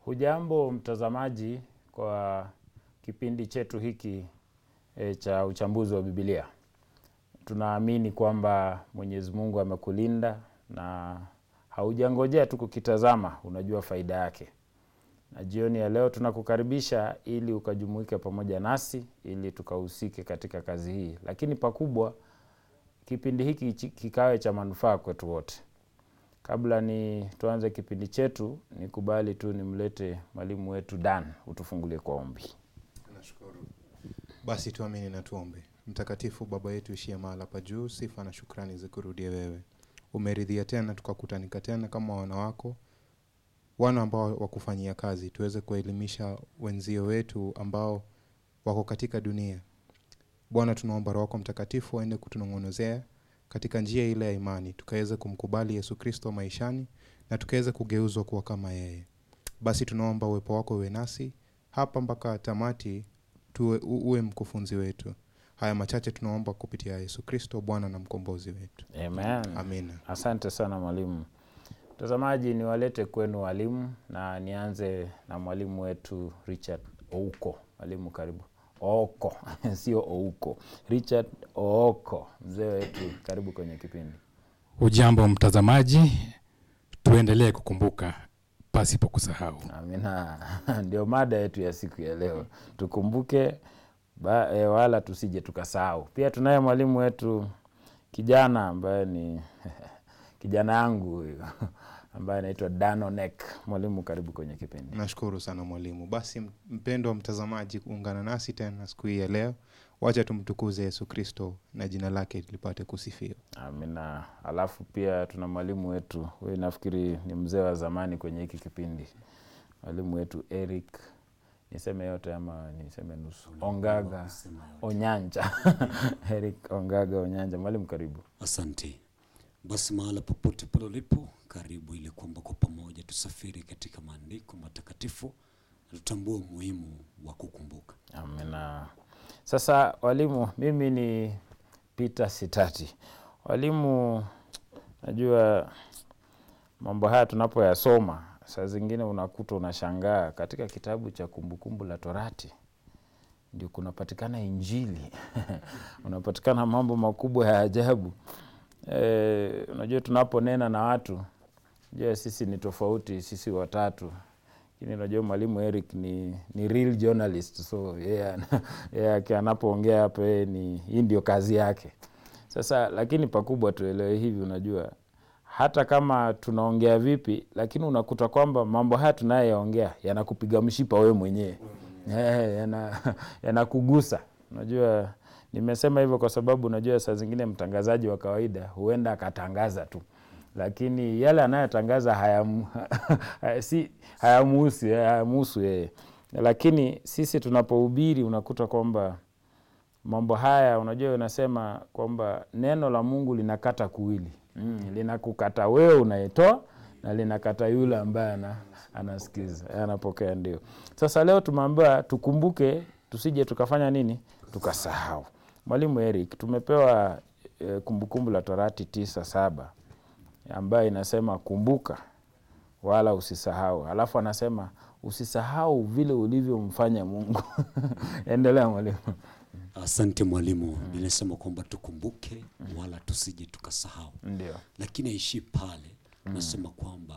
Hujambo mtazamaji kwa kipindi chetu hiki e, cha uchambuzi wa Biblia. Tunaamini kwamba Mwenyezi Mungu amekulinda na haujangojea tu kukitazama, unajua faida yake. Na jioni ya leo tunakukaribisha ili ukajumuike pamoja nasi ili tukahusike katika kazi hii, lakini pakubwa kipindi hiki kikawe cha manufaa kwetu wote. Kabla ni tuanze kipindi chetu, nikubali tu nimlete mwalimu wetu Dan utufungulie kwa ombi. Nashukuru. Basi tuamini na tuombe. Mtakatifu Baba yetu ishie mahala pa juu, sifa na shukrani zikurudie wewe. Umeridhia tena tukakutanika tena kama wana wako, wana ambao wakufanyia kazi, tuweze kuelimisha wenzio wetu ambao wako katika dunia. Bwana, tunaomba Roho wako Mtakatifu aende kutunong'onozea katika njia ile ya imani, tukaweze kumkubali Yesu Kristo maishani na tukaweze kugeuzwa kuwa kama yeye. Basi tunaomba uwepo wako uwe nasi hapa mpaka tamati, tuwe, u- uwe mkufunzi wetu. Haya machache tunaomba kupitia Yesu Kristo Bwana na mkombozi wetu, Amen. amina. Asante sana mwalimu. Mtazamaji, niwalete kwenu walimu na nianze na mwalimu wetu Richard Ouko. Mwalimu karibu. Ooko sio Ouko, Richard Ooko, mzee wetu, karibu kwenye kipindi. Ujambo mtazamaji, tuendelee kukumbuka pasipo kusahau. Amina. Ndio mada yetu ya siku ya leo, tukumbuke ba, e, wala tusije tukasahau. Pia tunaye mwalimu wetu kijana ambaye ni kijana yangu huyu ambaye anaitwa Danonek. Mwalimu, karibu kwenye kipindi. Nashukuru sana mwalimu. Basi mpendwa mtazamaji, kuungana nasi tena siku hii ya leo, wacha tumtukuze Yesu Kristo na jina lake lipate kusifiwa. Amina. Alafu pia tuna mwalimu wetu huyu, nafikiri ni mzee wa zamani kwenye hiki kipindi, mwalimu wetu Eric, niseme yote ama niseme nusu? Ongaga Onyanja Eric Ongaga Onyanja. Mwalimu, karibu. Asante. Basi mahala popote pale ulipo, karibu ili kwamba kwa pamoja tusafiri katika maandiko matakatifu na tutambue umuhimu wa kukumbuka. Amina. Sasa walimu, mimi ni Peter Sitati. Walimu, najua mambo haya tunapoyasoma saa zingine unakuta unashangaa, katika kitabu cha Kumbukumbu la Torati ndio kunapatikana Injili unapatikana mambo makubwa ya ajabu. E, unajua tunaponena na watu, jua sisi ni tofauti, sisi watatu lakini unajua mwalimu Eric ni, ni real journalist so yeye ana- yeye aki- anapoongea hapo yeye ni hii ndio kazi yake. Sasa lakini pakubwa tuelewe hivi, unajua hata kama tunaongea vipi, lakini unakuta kwamba mambo haya tunayoyaongea yanakupiga mshipa wewe mwenyewe Eh, yana- yanakugusa. Unajua nimesema hivyo kwa sababu unajua saa zingine mtangazaji wa kawaida huenda akatangaza tu lakini yale anayotangaza hayamu- si hayamuhusu hayamuhusu yeye, lakini sisi tunapohubiri unakuta kwamba mambo haya, unajua unasema kwamba neno la Mungu linakata kuwili mm, linakukata wewe unayetoa na linakata yule ambaye ana, anasikiza anapokea. Ndio sasa leo tumeambiwa tukumbuke, tusije tukafanya nini, tukasahau. Mwalimu Eric, tumepewa eh, Kumbukumbu la Torati tisa saba ambayo inasema kumbuka wala usisahau, alafu anasema usisahau vile ulivyomfanya Mungu. Endelea mwalimu. Asante mwalimu. Ninasema kwamba tukumbuke wala tusije tukasahau, Ndio, lakini aishi pale. Nasema kwamba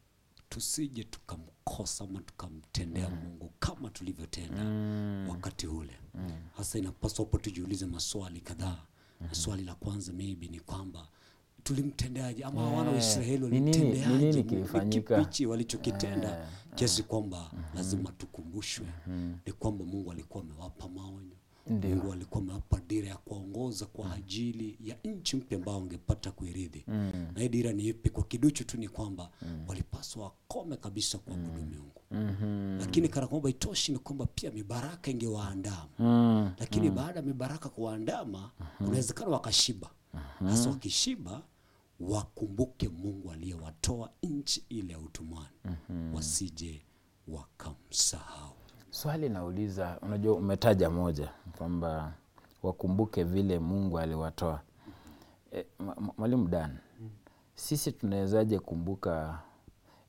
tusije tukamkosa ama tukamtendea Mungu kama tulivyotenda wakati ule. Hasa inapaswa hapo tujiulize maswali kadhaa, na swali la kwanza maybe ni kwamba tulimtendeaje ama wana wa Israeli Ni nini- ni nini walimtendeaje Mungu? kilifanyika? Ni kipi hichi walichokitenda kiasi kwamba lazima tukumbushwe ni kwamba Mungu alikuwa amewapa maonyo Ndio. Mungu alikuwa amewapa dira ya kuwaongoza kwa ajili ya nchi mpya ambao wangepata kuirithi na hii dira ni ipi kwa kiduchu tu ni kwamba walipaswa wakome kabisa kuabudu miungu lakini kana kwamba itoshi ni kwamba pia mibaraka ingewaandama lakini baada ya mibaraka kuwaandama kunawezekana wakashiba hasa wakishiba wakumbuke Mungu aliyewatoa nchi ile ya utumwani wasije wakamsahau swali nauliza, unajua umetaja moja kwamba wakumbuke vile Mungu aliwatoa. E, mwalimu Dan, sisi tunawezaje kumbuka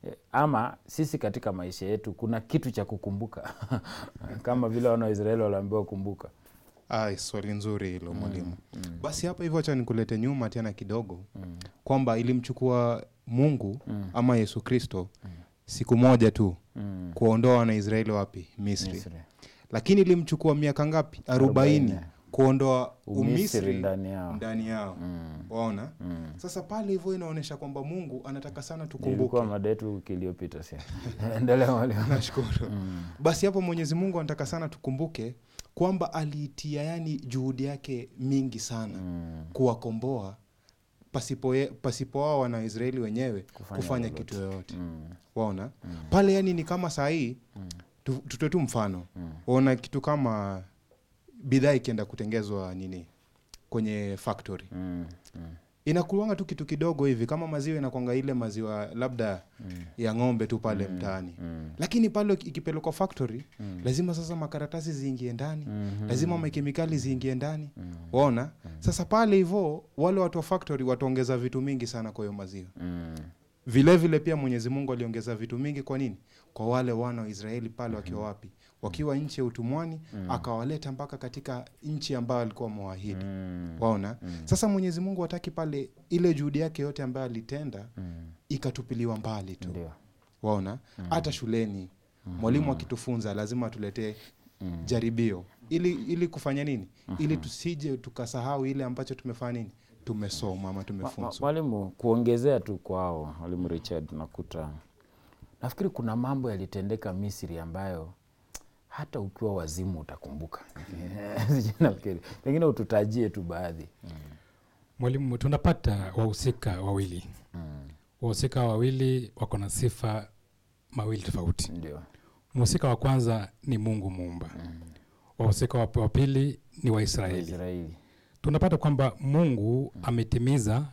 Eh, ama sisi katika maisha yetu kuna kitu cha kukumbuka kama vile wana wa Israeli waliambiwa kumbuka. Ai, swali nzuri hilo mwalimu. Basi hapa hivyo, acha nikulete nyuma tena kidogo kwamba ilimchukua Mungu ama Yesu Kristo siku moja tu Mm. kuondoa Wanaisraeli wapi? Misri. Misri. Lakini ilimchukua miaka ngapi? arobaini Arobaini. kuondoa Umisri Umisri ndani yao. ndani yao. Waona? Sasa pale hivyo inaonyesha kwamba Mungu anataka sana tukumbuke. Ilikuwa mada yetu wiki iliyopita si? Endelea mwalimu. Nashukuru. Basi hapo Mwenyezi Mungu anataka sana tukumbuke kwamba aliitia yani juhudi yake mingi sana kuwakomboa pasipo, ye- pasipo wao Wanaisraeli wenyewe Kufanya kufanya, lolote. kitu yoyote Mm. waona pale yani ni kama saa hii tu, tutoe tu mfano waona kitu kama bidhaa ikienda kutengezwa nini kwenye factory Mm. Mm. inakuanga tu kitu kidogo hivi kama maziwa inakwanga ile maziwa labda ya ng'ombe tu pale mtaani lakini pale ikipelekwa factory lazima sasa makaratasi ziingie ndani lazima makemikali ziingie ndani waona sasa pale hivyo wale watu wa factory wataongeza vitu mingi sana kwa hiyo maziwa Mm. vile vile pia mwenyezi mungu aliongeza vitu mingi kwa nini kwa wale wana wa israeli pale wakiwa wapi wakiwa nchi ya utumwani akawaleta mpaka katika nchi ambayo alikuwa amewaahidi Mm. waona sasa mwenyezi mungu hataki pale ile juhudi yake yote ambayo alitenda ikatupiliwa mbali tu Ndio. waona hata shuleni mwalimu akitufunza lazima atuletee jaribio ili ili kufanya nini ili tusije tukasahau ile ambacho tumefanya nini tumesoma ama Ma- tumefunzwa Mwalimu, kuongezea tu kwao, mwalimu Richard, nakuta nafikiri kuna mambo yalitendeka Misri ambayo hata ukiwa wazimu utakumbuka. Sijui nafikiri pengine ututajie tu baadhi. Mwalimu, tunapata wahusika wawili. Wahusika wawili wako na sifa mawili tofauti. Ndio. Mhusika wa kwanza ni Mungu muumba. Wahusika wa wa pili ni Waisraeli. Israeli. Tunapata kwamba Mungu ametimiza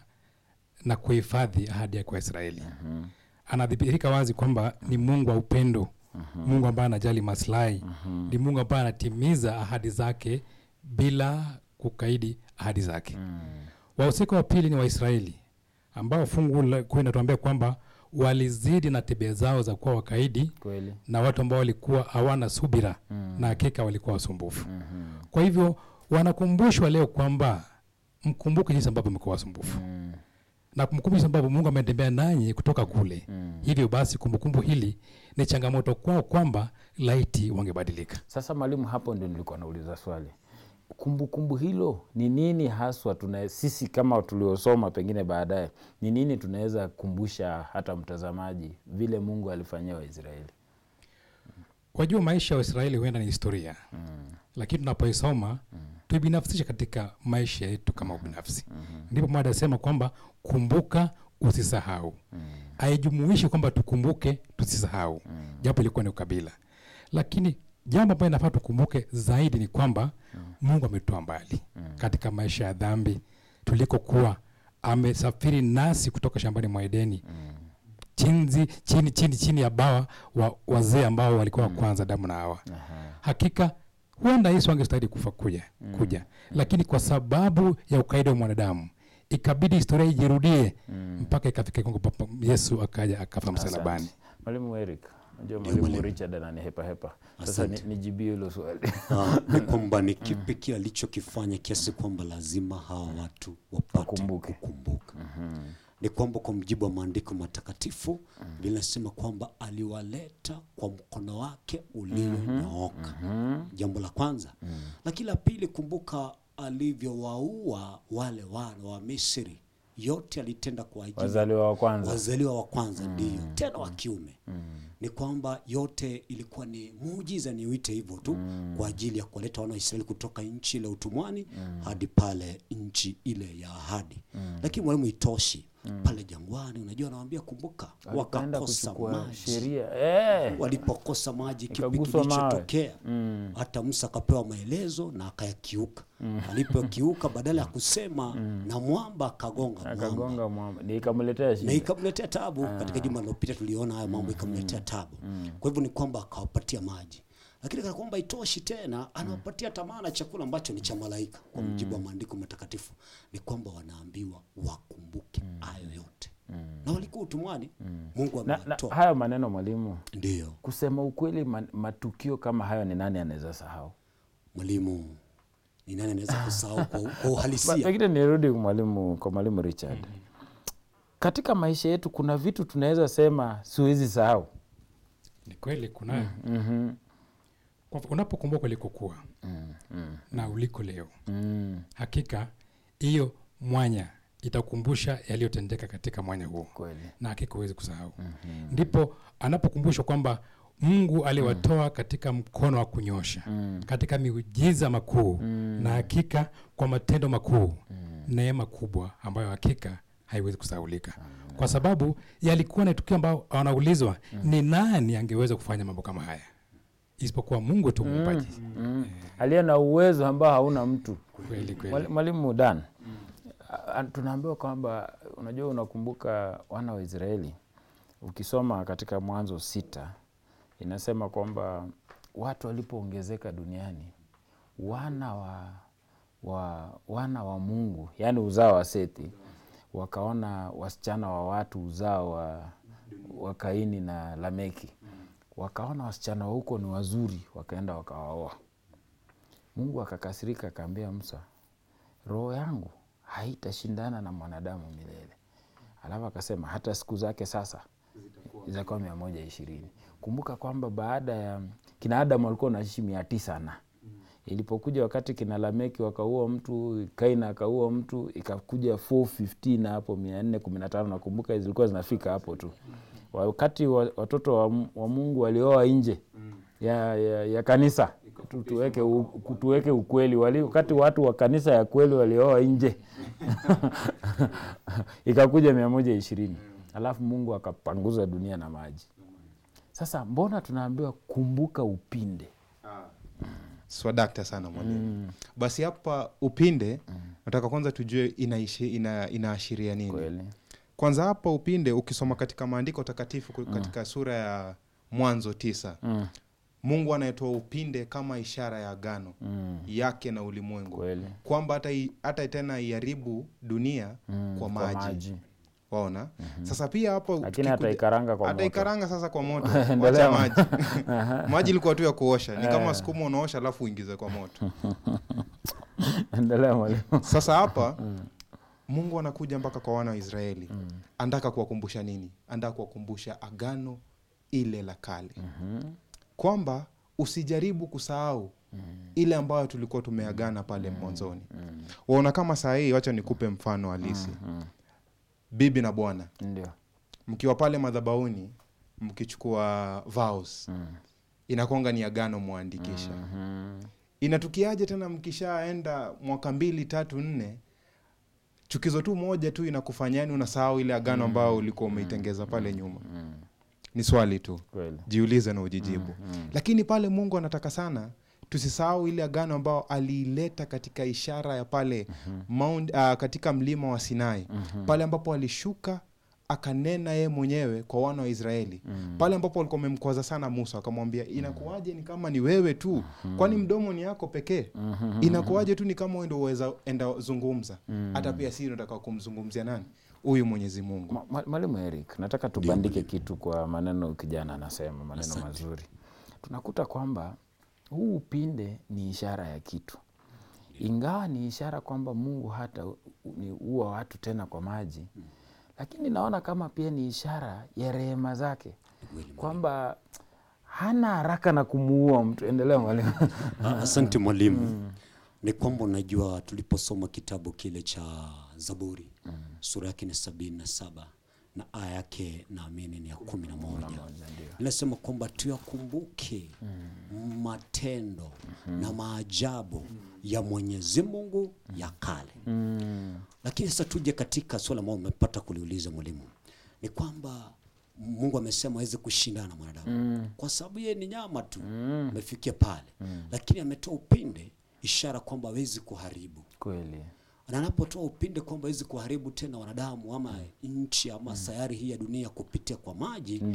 na kuhifadhi ahadi yake kwa Israeli. Anadhihirika wazi kwamba ni Mungu wa upendo, Mungu ambaye anajali maslahi, ni Mungu ambaye anatimiza ahadi zake bila kukaidi ahadi zake. Wahusika wa pili ni Waisraeli ambao fungu la kuu inatuambia kwamba walizidi na tabia zao za kuwa wakaidi Kweli. na watu ambao walikuwa hawana subira na hakika walikuwa wasumbufu. Kwa hivyo wanakumbushwa leo kwamba mkumbuke jinsi ambavyo mekuwa wasumbufu na kumbukumbu jinsi ambavyo Mungu ametembea nanyi kutoka kule. Hivyo basi kumbukumbu hili ni changamoto kwao kwamba laiti wangebadilika. Sasa mwalimu, hapo ndio nilikuwa nauliza swali. Kumbukumbu hilo ni nini haswa tuna sisi kama tuliosoma pengine baadaye, ni nini tunaweza kumbusha hata mtazamaji vile Mungu alifanyia Waisraeli? Wajua, maisha ya Waisraeli huenda ni historia lakini tunapoisoma tuibinafsishe katika maisha yetu kama ubinafsi. Ndipo mada asema kwamba kumbuka, usisahau. Haijumuishi kwamba tukumbuke tusisahau, japo ilikuwa ni ukabila, lakini jambo ambayo inafaa tukumbuke zaidi ni kwamba Mungu ametutoa mbali katika maisha ya dhambi tulikokuwa, amesafiri nasi kutoka shambani mwa Edeni chinzi, chini, chini, chini ya bawa wa wazee ambao walikuwa wa kwanza Adamu na Hawa. Hakika huenda Yesu angestahili kufa kuja, kuja lakini kwa sababu ya ukaidi wa mwanadamu ikabidi historia ijirudie mpaka ikafika kiwango papa Yesu akaja akafa msalabani. Asante. Mwalimu Eric, najua mwalimu Richard ananihepa hepa. Sasa ni- Asante. nijibie hilo swali. Ah, ni kwamba ni kipi kile alichokifanya kiasi kwamba lazima hawa watu wapate Wakumbuke. kukumbuka ni kwamba kwa mjibu wa maandiko matakatifu linasema kwamba aliwaleta kwa mkono wake ulionyooka jambo la kwanza lakini la pili kumbuka alivyowaua wale wana wa misri yote alitenda kwa ajili Wazaliwa wa kwanza. wazaliwa wa kwanza ndio tena wa kiume ni kwamba yote ilikuwa ni muujiza niuite hivyo tu kwa ajili ya kuwaleta wana wa Israeli kutoka nchi ile ya utumwani hadi pale nchi ile ya ahadi lakini mwalimu itoshi pale jangwani unajua anawambia kumbuka Wakaenda wakakosa kuchukua maji sheria. Eh. walipokosa maji kipi Ikaguswa mawe. kilichotokea hata musa akapewa maelezo na akayakiuka alipokiuka badala ya kusema na mwamba akagonga mwamba Akagonga mwamba. Ni ikamletea na shida. ikamletea tabu katika juma lililopita tuliona haya mambo ikamletea tabu kwa hivyo ni kwamba akawapatia maji lakini kana kwamba itoshi tena anawapatia tamaa na chakula ambacho ni cha malaika kwa mujibu wa maandiko matakatifu ni kwamba wanaambiwa wakumbuke hayo yote na walikuwa utumwani mungu na, na amewatoa hayo maneno mwalimu ndio kusema ukweli man, matukio kama hayo ni nani anaweza sahau mwalimu ni nani anaweza kusahau kwa, kwa Ba- uhalisia pengine nirudi mwalimu kwa mwalimu richard katika maisha yetu kuna vitu tunaweza sema siwezi sahau ni kweli kunayo mm-hmm. Kwa mfano, unapokumbuka ulikokuwa na uliko leo mm, hakika hiyo mwanya itakumbusha yaliyotendeka katika mwanya huo kweli na hakika huwezi kusahau ndipo anapokumbushwa kwamba mungu aliwatoa katika mkono wa kunyosha katika miujiza makuu na hakika kwa matendo makuu neema kubwa ambayo hakika haiwezi kusahaulika kwa sababu yalikuwa na tukio ambayo wanaulizwa ni nani angeweza kufanya mambo kama haya isipokuwa mungu tu muumbaji mm. aliye na uwezo ambao hauna mtu kweli kweli Mwali- mwalimu dan a- tunaambiwa kwamba unajua unakumbuka wana wa israeli ukisoma katika mwanzo sita inasema kwamba watu walipoongezeka duniani wana wa, wa wana wa mungu yaani uzao wa sethi wakaona wasichana wa watu uzao wa, wa kaini na lameki wakaona wasichana wa huko ni wazuri wakaenda wakawaoa mungu akakasirika akaambia musa roho yangu haitashindana na mwanadamu milele alafu akasema hata siku zake sasa zitakuwa mia moja ishirini kumbuka kwamba baada ya kina adamu walikuwa wanaishi mia tisa na ilipokuja wakati kina lameki wakaua mtu kaina akaua mtu ikakuja 415 na hapo mia nne kumi na tano nakumbuka zilikuwa zinafika hapo tu wakati wa- watoto wa, Mu- wa mungu walioa nje ya, ya, ya kanisa Tu- tuweke, u- tuweke ukweli wali, wakati watu wa kanisa ya kweli walioa nje ikakuja mia moja ishirini alafu mungu akapanguza dunia na maji sasa mbona tunaambiwa kumbuka upinde swadakta sana mwalimu basi hapa upinde nataka kwanza tujue inaishi, ina, inaashiria nini kweli kwanza hapa upinde ukisoma katika maandiko takatifu ku- katika sura ya mwanzo tisa mm. mungu anayetoa upinde kama ishara ya agano Mm. yake na ulimwengu kweli kwamba hata, i- hata tena iharibu dunia Mm, kwa kwa maji, maji. waona sasa pia hapo lakini hata tukikuja- ikaranga kwa hata moto ikaranga sasa kwa moto Endelea. wacha maji maji ilikuwa tu ya kuosha ni kama sukuma unaosha alafu uingize kwa moto endelea mwalimu sasa hapa mungu anakuja mpaka kwa wana wa israeli andaka kuwakumbusha nini andaa kuwakumbusha agano ile la kale kwamba usijaribu kusahau ile ambayo tulikuwa tumeagana pale mwanzoni waona kama saa hii wacha nikupe mfano halisi bibi na bwana ndio mkiwa pale madhabauni mkichukua vows inakonga ni agano mwandikisha Mhm. inatukiaje tena mkishaenda mwaka mbili tatu nne chukizo tu moja tu inakufanyani unasahau ile agano ambayo ulikuwa umeitengeza pale nyuma ni swali tu kweli jiulize na ujijibu lakini pale mungu anataka sana tusisahau ile agano ambayo aliileta katika ishara ya pale Mount, uh, katika mlima wa sinai pale ambapo alishuka akanena yeye mwenyewe kwa wana wa israeli pale ambapo walikuwa wamemkwaza sana musa akamwambia inakuwaje ni kama ni wewe tu kwani mdomo ni yako pekee inakuwaje tu ni kama wewe ndio uweza enda zungumza hata pia si nataka kumzungumzia nani huyu mwenyezi mungu Ma- ma- mwalimu eric nataka tubandike kitu kwa maneno kijana anasema maneno mazuri tunakuta kwamba huu upinde ni ishara ya kitu ingawa ni ishara kwamba mungu hata u- ni uwa watu tena kwa maji lakini naona kama pia ni ishara ya rehema zake kwamba hana haraka na kumuua mtu endelea mwalimu Ah, asante mwalimu ni kwamba unajua tuliposoma kitabu kile cha zaburi sura yake ni sabini na saba na aya yake naamini ni ya kumi na moja inasema kwamba tuyakumbuke matendo na maajabu ya mwenyezi mungu ya kale lakini sasa tuje katika swala ambao umepata kuliuliza mwalimu ni kwamba mungu amesema awezi kushindana na mwanadamu kwa sababu yeye ni nyama tu amefikia pale lakini ametoa upinde ishara kwamba awezi kuharibu kweli na anapotoa upinde kwamba awezi kuharibu tena wanadamu ama nchi ama sayari hii ya dunia kupitia kwa maji Ndio.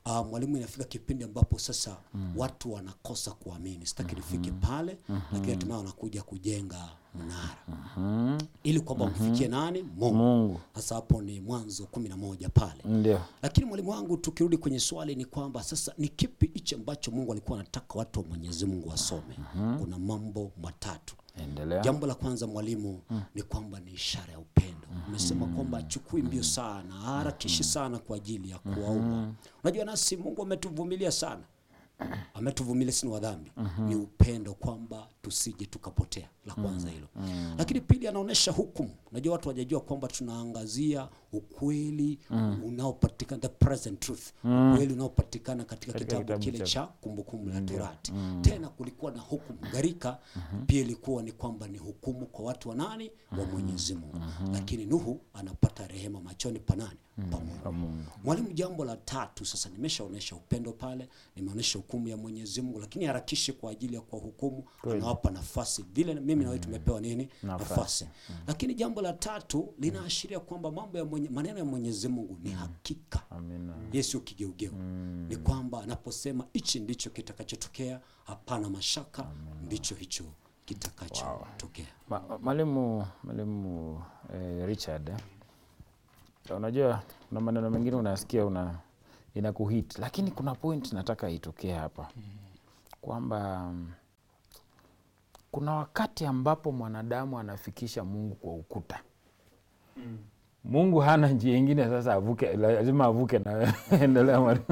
uh, mwalimu inafika kipindi ambapo sasa watu wanakosa kuamini sitaki nifike pale lakini hatimaye wanakuja kujenga mnara ili kwamba mfikie nani mungu Mungu sasa hapo ni mwanzo kumi na moja pale ndio lakini mwalimu wangu tukirudi kwenye swali ni kwamba sasa ni kipi hichi ambacho mungu alikuwa anataka watu wa mwenyezi mungu wasome kuna mambo matatu endelea. jambo la kwanza mwalimu ni kwamba ni ishara ya upendo umesema kwamba achukui mbio sana harakishi sana kwa ajili ya kuwaua unajua nasi mungu ametuvumilia sana ametuvumilia sini wa dhambi ni upendo kwamba tusije tukapotea la kwanza hilo lakini pili anaonyesha hukumu unajua watu wajajua kwamba tunaangazia ukweli unaopatikana the present truth ukweli unaopatikana katika Katika kitabu kitabu kile cha- cha kumbukumbu la torati tena kulikuwa na hukumu gharika pia ilikuwa ni kwamba ni hukumu kwa watu wa nani wa mwenyezi mungu lakini nuhu anapata rehema machoni pa nani pa mungu mwalimu jambo la tatu sasa nimeshaonyesha upendo pale nimeonyesha hukumu ya mwenyezi mungu lakini harakishe kwa ajili ya kwa hukumu anawapa nafasi vile mimi na wewe tumepewa nini nafasi lakini jambo la tatu linaashiria kwamba mambo ya mwenye, maneno ya mwenyezi mungu ni hakika Amina. yeye sio kigeugeu ni kwamba anaposema hichi ndicho kitakachotokea hapana mashaka ndicho hicho kitakachotokea Ma- ma- Mwalimu mwalimu eh, Richard eh, unajua kuna maneno mengine unasikia una inakuhit, lakini kuna point nataka itokee hapa kwamba mm, kuna wakati ambapo mwanadamu anafikisha Mungu kwa ukuta. Mungu hana njia ingine sasa, avuke, lazima avuke na wewe. Endelea mwalimu.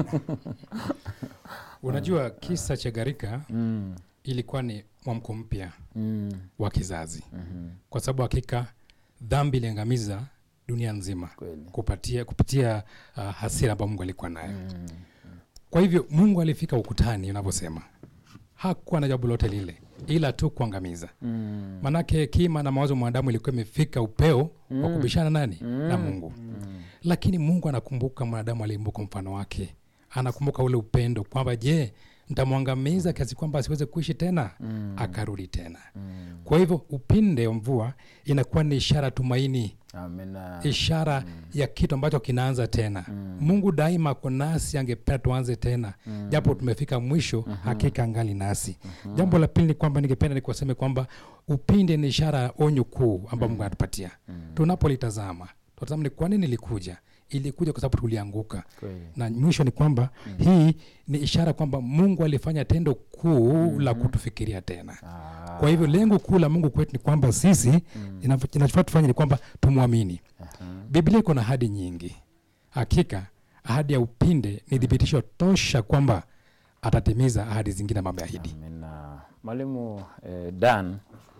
unajua kisa cha gharika Mm, ilikuwa ni mwamko mpya mm, wa kizazi mhm, kwa sababu hakika dhambi iliangamiza dunia nzima kweli. kupatia, kupitia uh, hasira ambayo mungu alikuwa nayo Mm, kwa hivyo mungu alifika ukutani unavyosema hakuwa na jambo lote lile ila tu kuangamiza mm, manake hekima na mawazo ya mwanadamu ilikuwa imefika upeo wa kubishana nani na mungu lakini mungu anakumbuka mwanadamu aliimbuka mfano wake anakumbuka ule upendo kwamba je ntamwangamiza kiasi kwamba asiweze kuishi tena akarudi tena kwa hivyo upinde wa mvua inakuwa ni ishara ya tumaini amina. ishara ya kitu ambacho kinaanza tena mungu daima ako nasi angependa tuanze tena japo tumefika mwisho hakika angali nasi jambo la pili ni kwamba ningependa nikuwaseme kwamba upinde ni ishara ya onyo kuu ambayo mungu anatupatia tunapolitazama tutazama ni kwa nini ilikuja ilikuja kwa sababu tulianguka Kweli. na mwisho ni kwamba hii ni ishara kwamba mungu alifanya tendo kuu la kutufikiria tena Ah, kwa hivyo lengo kuu la mungu kwetu ni kwamba sisi inaf- kinachofaa tufanye ni kwamba tumwamini biblia iko na ahadi nyingi hakika ahadi ya upinde ni thibitisho tosha kwamba atatimiza ahadi zingine ambayo ameahidi Amina. Mwalimu eh, Dan,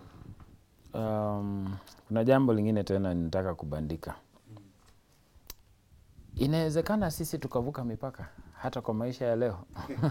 um, kuna jambo lingine tena ninataka kubandika. Inawezekana sisi tukavuka mipaka hata kwa maisha ya leo.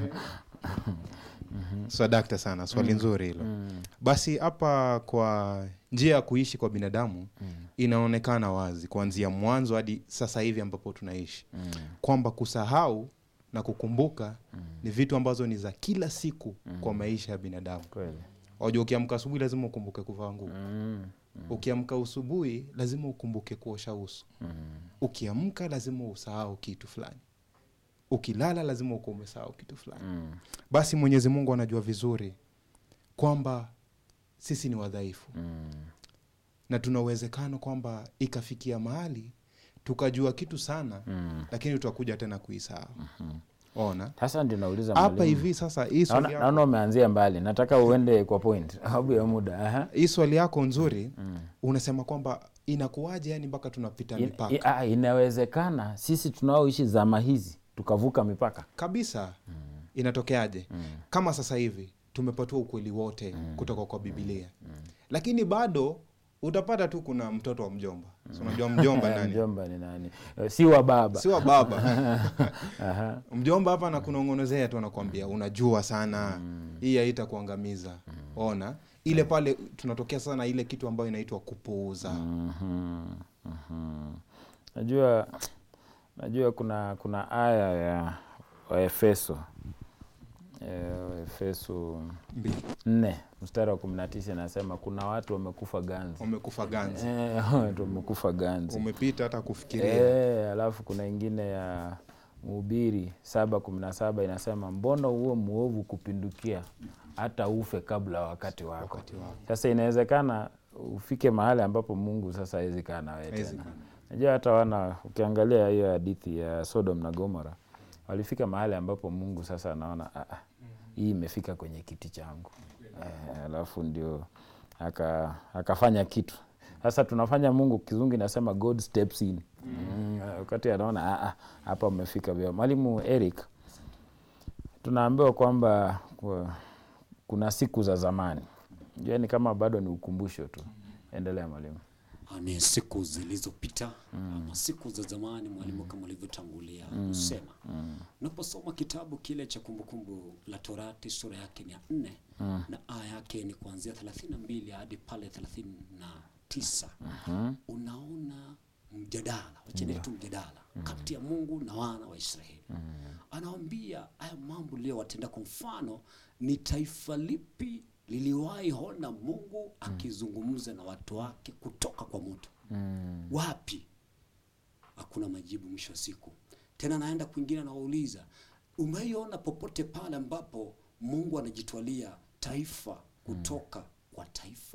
Swadakta sana, swali nzuri hilo. Basi hapa kwa njia ya kuishi kwa binadamu inaonekana wazi kuanzia mwanzo hadi sasa hivi ambapo tunaishi kwamba kusahau na kukumbuka ni vitu ambazo ni za kila siku kwa maisha ya binadamu. Kweli. Wajua, ukiamka asubuhi lazima ukumbuke kuvaa nguo. Mm, Ukiamka asubuhi lazima ukumbuke kuosha uso. Ukiamka lazima usahau kitu fulani. Ukilala lazima ukuwa umesahau kitu fulani. mm, Basi Mwenyezi Mungu anajua vizuri kwamba sisi ni wadhaifu mm, na tuna uwezekano kwamba ikafikia mahali tukajua kitu sana mm. lakini tutakuja tena kuisahau. Ona Sasa ndio nauliza hapa mwalimu. hivi sasa, hii swali Naona yako, naona umeanzia mbali, nataka uende kwa point sababu ya muda. Aha. hii swali yako nzuri unasema kwamba inakuwaje yani mpaka tunapita In, mipaka i, ah, inawezekana sisi tunaoishi zama hizi tukavuka mipaka. kabisa. Inatokeaje? Kama sasa hivi tumepatiwa ukweli wote kutoka kwa Biblia, lakini bado utapata tu kuna mtoto wa mjomba. Si unajua mjomba nani? Mjomba ni nani? Eh, Si wa baba. si wa baba Aha. mjomba hapa anakunong'onezea tu anakwambia unajua sana hii haita kuangamiza ona ile pale tunatokea sana ile kitu ambayo inaitwa kupuuza Mhm, mhm. Najua najua kuna kuna aya ya Waefeso eh, Waefeso Mbili. nne mstari wa kumi na tisa inasema kuna watu wamekufa ganzi umekufa ganzi Eh, watu wamekufa ganzi umepita hata kufikiria Eh, alafu kuna ingine ya Mhubiri saba kumi na saba inasema mbona uwe mwovu kupindukia hata ufe kabla wakati wako. Sasa inawezekana ufike mahali ambapo Mungu sasa hawezi kaa na wewe Hawezi tena. kaa na Najua hata wana ukiangalia hiyo hadithi ya Sodom na Gomora walifika mahali ambapo Mungu sasa anaona "Ah, ah, hii imefika kwenye kiti changu eh, alafu ndio aka, akafanya kitu sasa tunafanya Mungu kizungu inasema God steps in mm, wakati anaona "Ah, ah, hapa umefika vyema. Mwalimu Eric, tunaambiwa kwamba kwa- kuna siku za zamani, jua ni kama bado ni ukumbusho tu. Endelea mwalimu. Ah, ni siku zilizopita ama siku za zamani mwalimu kama ulivyotangulia kusema unaposoma kitabu kile cha kumbukumbu la torati sura yake ni ya nne na aya yake ni kuanzia thelathini na mbili hadi pale thelathini na tisa unaona mjadala wachene tu mjadala kati ya mungu na wana wa israeli anawambia haya mambo liyowatenda kwa mfano ni taifa lipi liliwahi ona mungu akizungumza na watu wake kutoka kwa moto wapi hakuna majibu mwisho wa siku tena naenda kwingine anawauliza umeiona popote pale ambapo mungu anajitwalia taifa kutoka kwa taifa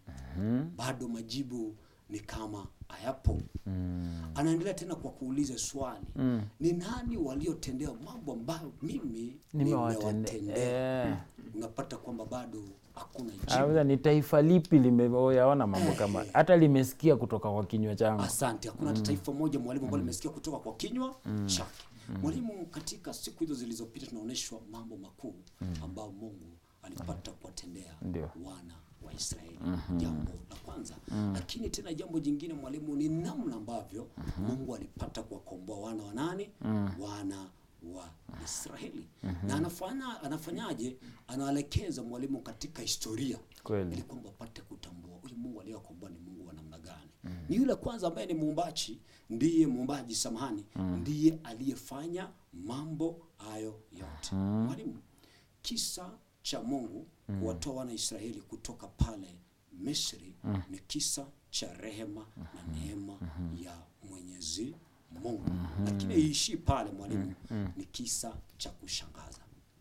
bado majibu ni kama hayapo anaendelea tena kwa kuuliza swali ni nani waliotendewa mambo ambayo mimi Nimewatende- nimewatendea eh. unapata kwamba bado hakuna jibu Auza ni taifa lipi limeyaona mambo kama hata limesikia kutoka kwa kinywa changu. Asante. Hakuna hata taifa moja mwalimu ambalo limesikia kutoka kwa kinywa chake. Mwalimu, katika siku hizo zilizopita tunaonyeshwa mambo makuu ambayo Mungu alipata kuwatendea Ndio. wana wa Israeli. Jambo la kwanza. Lakini tena jambo jingine mwalimu, ni namna ambavyo Mungu alipata kuwakomboa wana wa nani? Wana wa Israeli. Na anafanya anafanyaje? Anaelekeza mwalimu katika historia Kweli. ili kwamba apate kutambua huyu Mungu aliyewakomboa ni Mungu wa namna gani. Ni yule kwanza ambaye ni muumbaji, ndiye muumbaji, samahani, ndiye aliyefanya mambo hayo yote. Mwalimu, kisa cha Mungu kuwatoa wana Israeli kutoka pale Misri ni kisa cha rehema na neema ya Mwenyezi Mungu, lakini iishii pale mwalimu, ni kisa cha kushangaza.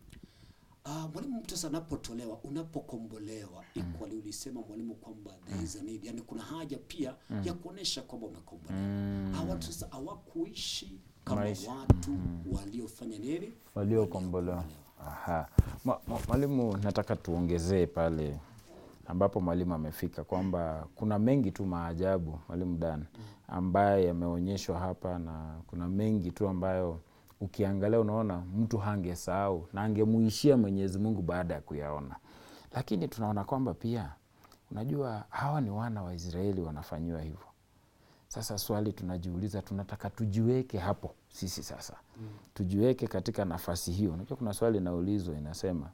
Ah, mwalimu, mtu sasa anapotolewa, unapokombolewa, equally ulisema mwalimu kwamba there is a need, yani kuna haja pia ya kuonesha kwamba umekombolewa. Hawa watu sasa hawakuishi kama Maisha. watu waliofanya nini? waliokombolewa. Aha. Ma- ma- Mwalimu, nataka tuongezee pale ambapo mwalimu amefika kwamba kuna mengi tu maajabu mwalimu Dan ambaye yameonyeshwa hapa, na kuna mengi tu ambayo ukiangalia unaona mtu hangesahau na angemuishia Mwenyezi Mungu baada ya kuyaona, lakini tunaona kwamba pia unajua hawa ni wana wa Israeli wanafanyiwa hivyo. Sasa swali tunajiuliza, tunataka tujiweke hapo sisi sasa mm. tujiweke katika nafasi hiyo. Unajua kuna swali inaulizwa inasema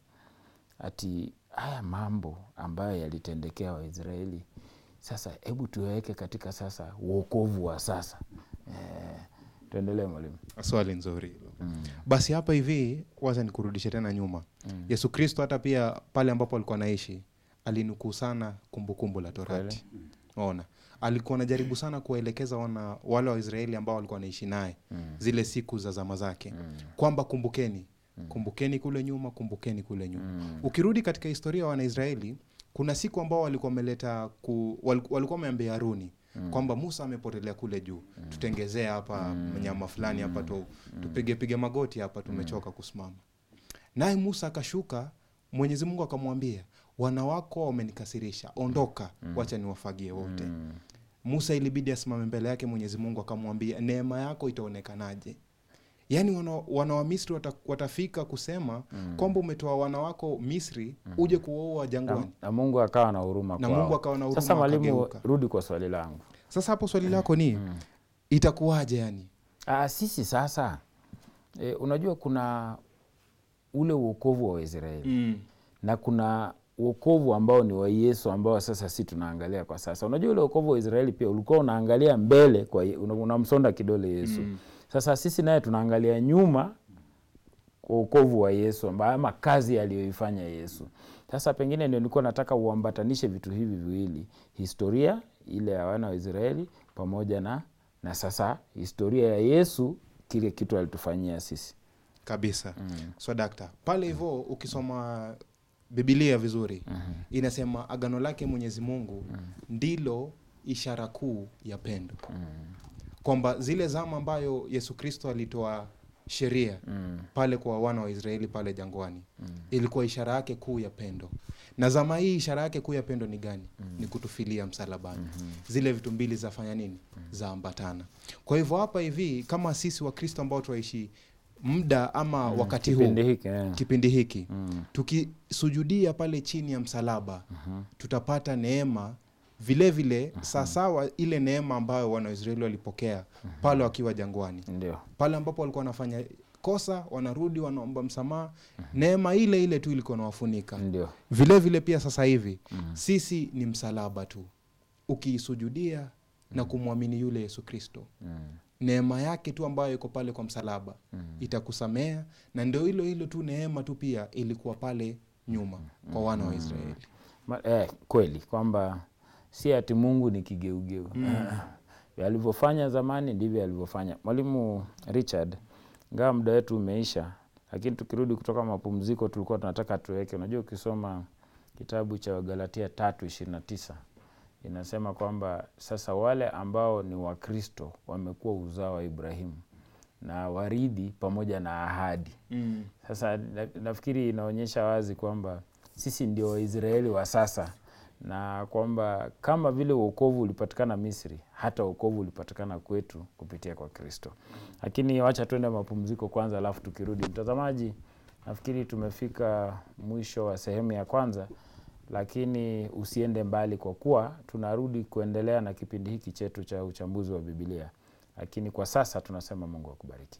ati haya mambo ambayo yalitendekea Waisraeli, sasa hebu tuweke katika sasa uokovu wa sasa. Eh, tuendelee mwalimu. swali nzuri hilo basi hapa hivi wacha nikurudishe tena nyuma yesu kristo hata pia pale ambapo alikuwa anaishi alinukuu sana kumbukumbu la torati ona alikuwa anajaribu sana kuwaelekeza wana wale waisraeli ambao walikuwa wanaishi naye zile siku za zama zake kwamba kumbukeni kumbukeni kule nyuma kumbukeni kule nyuma ukirudi katika historia ya wanaisraeli kuna siku ambao walikuwa wameleta ku, wal- walikuwa wameambia haruni kwamba musa amepotelea kule juu tutengezee hapa mnyama fulani hapa tu, tupige pige magoti hapa tumechoka kusimama naye musa akashuka mwenyezi mungu akamwambia wana wako wamenikasirisha ondoka wacha niwafagie wote musa ilibidi asimame mbele yake mwenyezi mungu akamwambia neema yako itaonekanaje yaani wana, wana wa misri wata, watafika kusema kwamba umetoa wana wako misri uje kuwaua Na, jangwani na Mungu akawa na huruma Na kwao. Mungu akawa na huruma, Sasa mwalimu, akageuka. rudi kwa swali langu. sasa hapo swali lako ni itakuwaje yani Ah, sisi sasa e, unajua kuna ule uokovu wa Waisraeli na kuna uokovu ambao ni wa Yesu ambao sasa si tunaangalia kwa sasa. Unajua ule uokovu wa Israeli pia ulikuwa unaangalia mbele kwa Ye- una- unamsonda kidole Yesu. Sasa sisi naye tunaangalia nyuma kwa uokovu wa Yesu amba- ama kazi aliyoifanya Yesu. Sasa pengine ndio nilikuwa nataka uambatanishe vitu hivi viwili, historia ile ya wana wa Israeli pamoja na, na sasa historia ya Yesu kile kitu alitufanyia sisi kabisa so dakta pale hivyo ukisoma bibilia vizuri inasema agano lake mwenyezi mungu ndilo ishara kuu ya pendo kwamba zile zama ambayo yesu kristo alitoa sheria pale kwa wana wa israeli pale jangwani ilikuwa ishara yake kuu ya pendo na zama hii ishara yake kuu ya pendo ni gani ni kutufilia msalabani zile vitu mbili zafanya nini zaambatana kwa hivyo hapa hivi kama sisi wakristo ambao tunaishi muda ama wakati huu kipindi hiki eh. kipindi hiki tukisujudia pale chini ya msalaba tutapata neema vile vile sawasawa ile neema ambayo wana wa Israeli walipokea pale wakiwa jangwani ndio pale ambapo walikuwa wanafanya kosa wanarudi wanaomba msamaha neema ile ile tu ilikuwa nawafunika ndio vile vile pia sasa hivi sisi ni msalaba tu ukiisujudia na kumwamini yule yesu kristo neema yake tu ambayo iko pale kwa msalaba itakusamea na ndio hilo hilo tu neema tu pia ilikuwa pale nyuma kwa wana wa israeli Ma, eh, kweli kwamba si ati mungu ni kigeugeu alivyofanya zamani ndivyo alivyofanya mwalimu richard ngawa muda wetu umeisha lakini tukirudi kutoka mapumziko tulikuwa tunataka tuweke unajua ukisoma kitabu cha wagalatia tatu ishirini na tisa inasema kwamba sasa wale ambao ni wakristo wamekuwa uzao wa ibrahimu na waridhi pamoja na ahadi mm. sasa na- nafikiri inaonyesha wazi kwamba sisi ndio waisraeli wa sasa na kwamba kama vile uokovu ulipatikana misri hata uokovu ulipatikana kwetu kupitia kwa kristo lakini wacha tuende mapumziko kwanza alafu tukirudi mtazamaji nafikiri tumefika mwisho wa sehemu ya kwanza lakini usiende mbali kwa kuwa tunarudi kuendelea na kipindi hiki chetu cha uchambuzi wa bibilia lakini kwa sasa tunasema mungu akubariki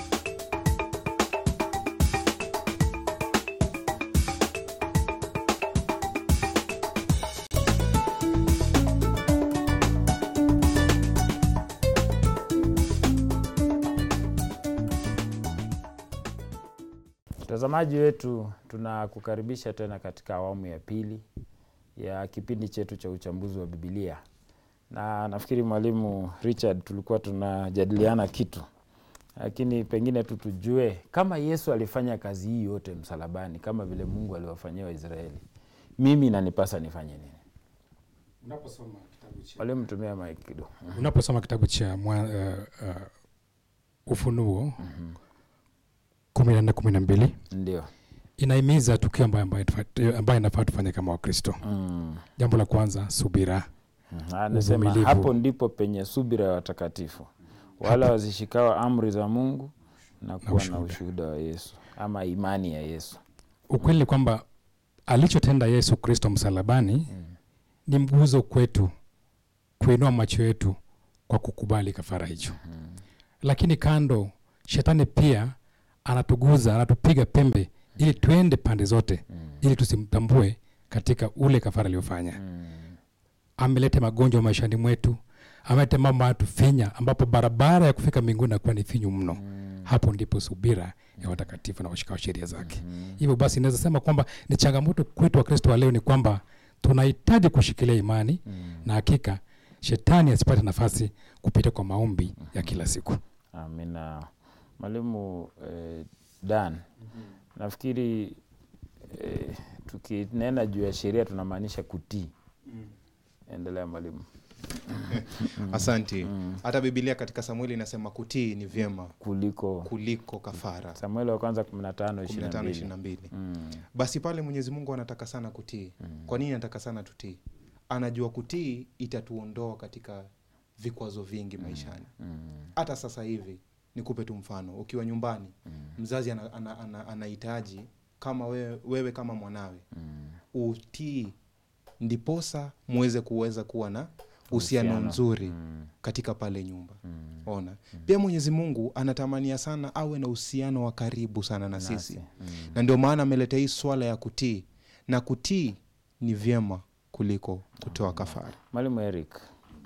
mtazamaji wetu tunakukaribisha tena katika awamu ya pili ya kipindi chetu cha uchambuzi wa bibilia na nafikiri mwalimu richard tulikuwa tunajadiliana kitu lakini pengine tu tujue kama yesu alifanya kazi hii yote msalabani kama vile mungu aliwafanyia waisraeli mimi nanipasa nifanye nini unaposoma kitabu cha mwalimu tumia mike kidogo unaposoma kitabu cha mwa, uh, uh, ufunuo kumi na nne kumi na mbili ndio inahimiza tukio ambayo ambayo tufa- ambayo inafaa tufanye kama wakristo mm. jambo la kwanza subira Mhm. anasema Uvumilivu. hapo ndipo penye subira ya watakatifu wala wazishikawa amri za mungu na kuwa na ushuhuda. ushuhuda wa yesu ama imani ya yesu ukweli ni kwamba alichotenda yesu kristo msalabani ni mguzo kwetu kuinua macho yetu kwa kukubali kafara hicho lakini kando shetani pia anatuguza anatupiga pembe ili tuende pande zote ili tusimtambue katika ule kafara aliyofanya ameleta magonjwa maishani mwetu ameleta mambo anatufinya ambapo barabara ya kufika mbinguni nakuwa ni finyu mno hapo ndipo subira ya watakatifu na washikao sheria zake hivyo basi inaweza sema kwamba ni changamoto kwetu wakristo wa leo ni kwamba tunahitaji kushikilia imani na hakika shetani asipate nafasi kupitia kwa maombi ya kila siku amina mwalimu eh, dan nafikiri eh, tukinena juu ya sheria tunamaanisha kutii endelea mwalimu asanti hata bibilia katika samueli inasema kutii ni vyema kuliko kuliko kafara samueli wa kwanza 15 15 22 22 Mm, basi pale mwenyezi mungu anataka sana kutii kwa nini anataka sana tutii anajua kutii itatuondoa katika vikwazo vingi maishani hata sasa hivi nikupe tu mfano ukiwa nyumbani mzazi anahitaji ana, ana, ana anahitaji kama wewe, wewe kama mwanawe utii ndiposa muweze kuweza kuwa na uhusiano Uhusiano. mzuri katika pale nyumba ona pia mwenyezi mungu anatamania sana awe na uhusiano wa karibu sana na sisi na ndio maana ameleta hii swala ya kutii na kutii ni vyema kuliko kutoa kafara mwalimu eric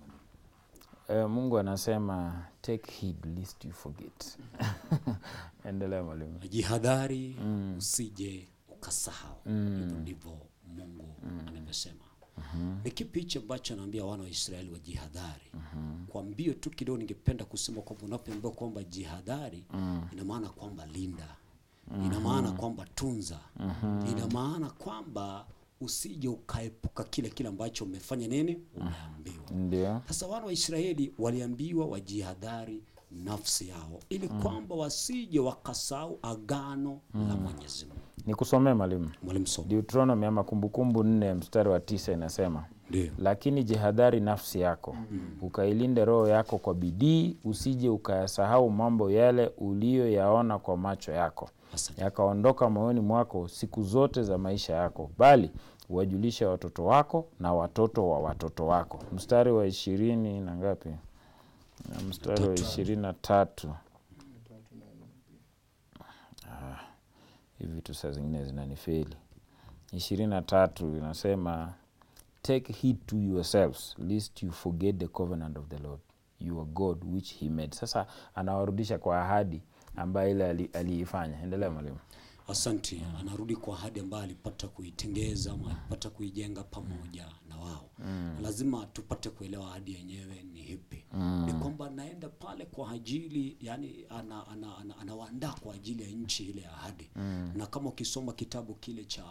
eh, mungu anasema take heed lest you forget endelea mwalimu jihadhari usije ukasahau hivyo ndivyo mungu anavyosema ni kipi hichi ambacho anaambia wana wa Israeli wajihadhari? Kwa mbio tu kidogo, ningependa kusema kwamba unapoambiwa kwamba jihadhari, ina maana kwamba linda, ina maana kwamba tunza, ina maana kwamba usije ukaepuka kile kile ambacho umefanya nini, umeambiwa. Ndio. Sasa wana wa Israeli waliambiwa wajihadhari nafsi yao ili kwamba wasije wakasahau agano la Mwenyezi Mungu. Nikusomee mwalimu. Mwalimu Somo. Deuteronomy ama Kumbukumbu nne mstari wa tisa inasema Ndio. lakini jihadhari nafsi yako ukailinde roho yako kwa bidii, usije ukayasahau mambo yale uliyoyaona kwa macho yako Asante. yakaondoka moyoni mwako siku zote za maisha yako, bali uwajulishe watoto wako na watoto wa watoto wako. Mstari wa ishirini na ngapi? Na mstari wa ishirini na tatu. Ah, hivi vitu saa zingine zinanifeli. ishirini na tatu inasema take heed to yourselves lest you forget the covenant of the Lord your God which he made. Sasa anawarudisha kwa ahadi ambayo ile ali- aliifanya. Endelea mwalimu. Asante. Anarudi kwa ahadi ambayo alipata kuitengeza ama alipata kuijenga pamoja na wao. Na Lazima tupate kuelewa ahadi yenyewe ni ipi. Ni kwamba anaenda pale kwa ajili yani, ana, ana, ana, anawaandaa kwa ajili ya nchi ile ya ahadi. Na kama ukisoma kitabu kile cha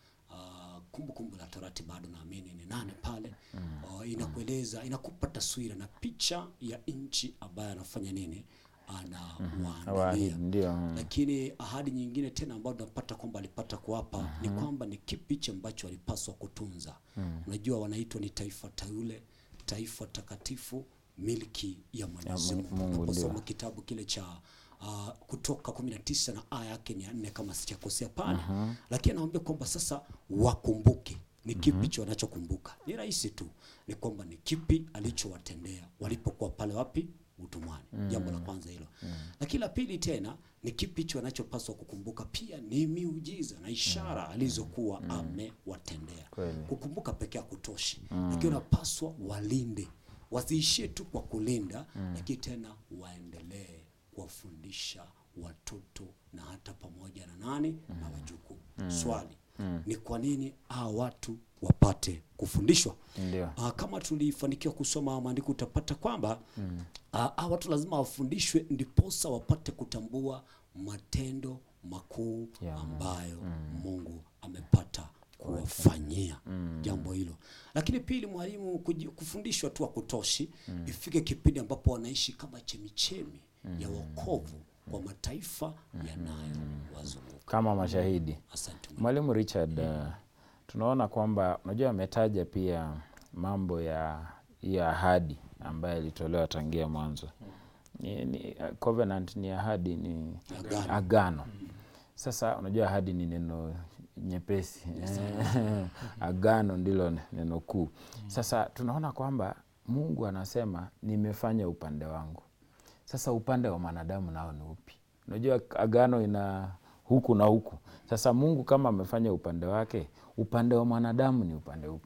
ah, Kumbukumbu la Torati bado naamini ni nane pale uh, inakueleza inakupa taswira na picha ya nchi ambayo anafanya nini anawaandalia Awaahidi, ndio. mm. lakini ahadi nyingine tena ambayo tunapata kwamba alipata kuwapa ni kwamba ni kipi hichi ambacho walipaswa kutunza. Unajua, wanaitwa ni taifa teule, taifa takatifu, milki ya Mwenyezi Mu- Mungu. Mungu, Unaposoma ndio. kitabu kile cha uh, Kutoka 19 na aya yake ni ya nne kama sijakosea pale, lakini anawaambia kwamba sasa wakumbuke ni kipi hicho wanachokumbuka. Ni rahisi tu, ni kwamba ni kipi alichowatendea walipokuwa pale wapi utumwani. Jambo la kwanza hilo, lakini la pili tena ni kipi hicho wanachopaswa kukumbuka pia ni miujiza na ishara alizokuwa amewatendea. Kweli. Kukumbuka pekee hakutoshi, lakini unapaswa walinde, wasiishie tu kwa kulinda, lakini tena waendelee kuwafundisha watoto na hata pamoja na nani na wajukuu. Swali ni kwa nini hawa watu wapate kufundishwa? Ndio. Ah, kama tulifanikiwa kusoma maandiko utapata kwamba ah, hawa watu lazima wafundishwe ndiposa wapate kutambua matendo makuu Ya ambayo Mungu amepata kuwafanyia jambo hilo. Lakini pili, mwalimu kuji- kufundishwa tu hakutoshi, ifike kipindi ambapo wanaishi kama chemichemi ya wokovu kwa mataifa yanayowazunguka. Kama mashahidi. Asante mwalimu. Mwalimu Richard, uh, tunaona kwamba unajua ametaja pia mambo ya ya ahadi ambayo ilitolewa tangia mwanzo. Ni, ni, uh, covenant ni ahadi, ni Agano. agano. Sasa unajua ahadi ni neno nyepesi agano ndilo neno kuu. Sasa tunaona kwamba Mungu anasema nimefanya upande wangu. Sasa upande wa mwanadamu nao ni upi? Unajua agano ina huku na huku. Sasa Mungu kama amefanya upande wake, upande wa mwanadamu ni upande upi?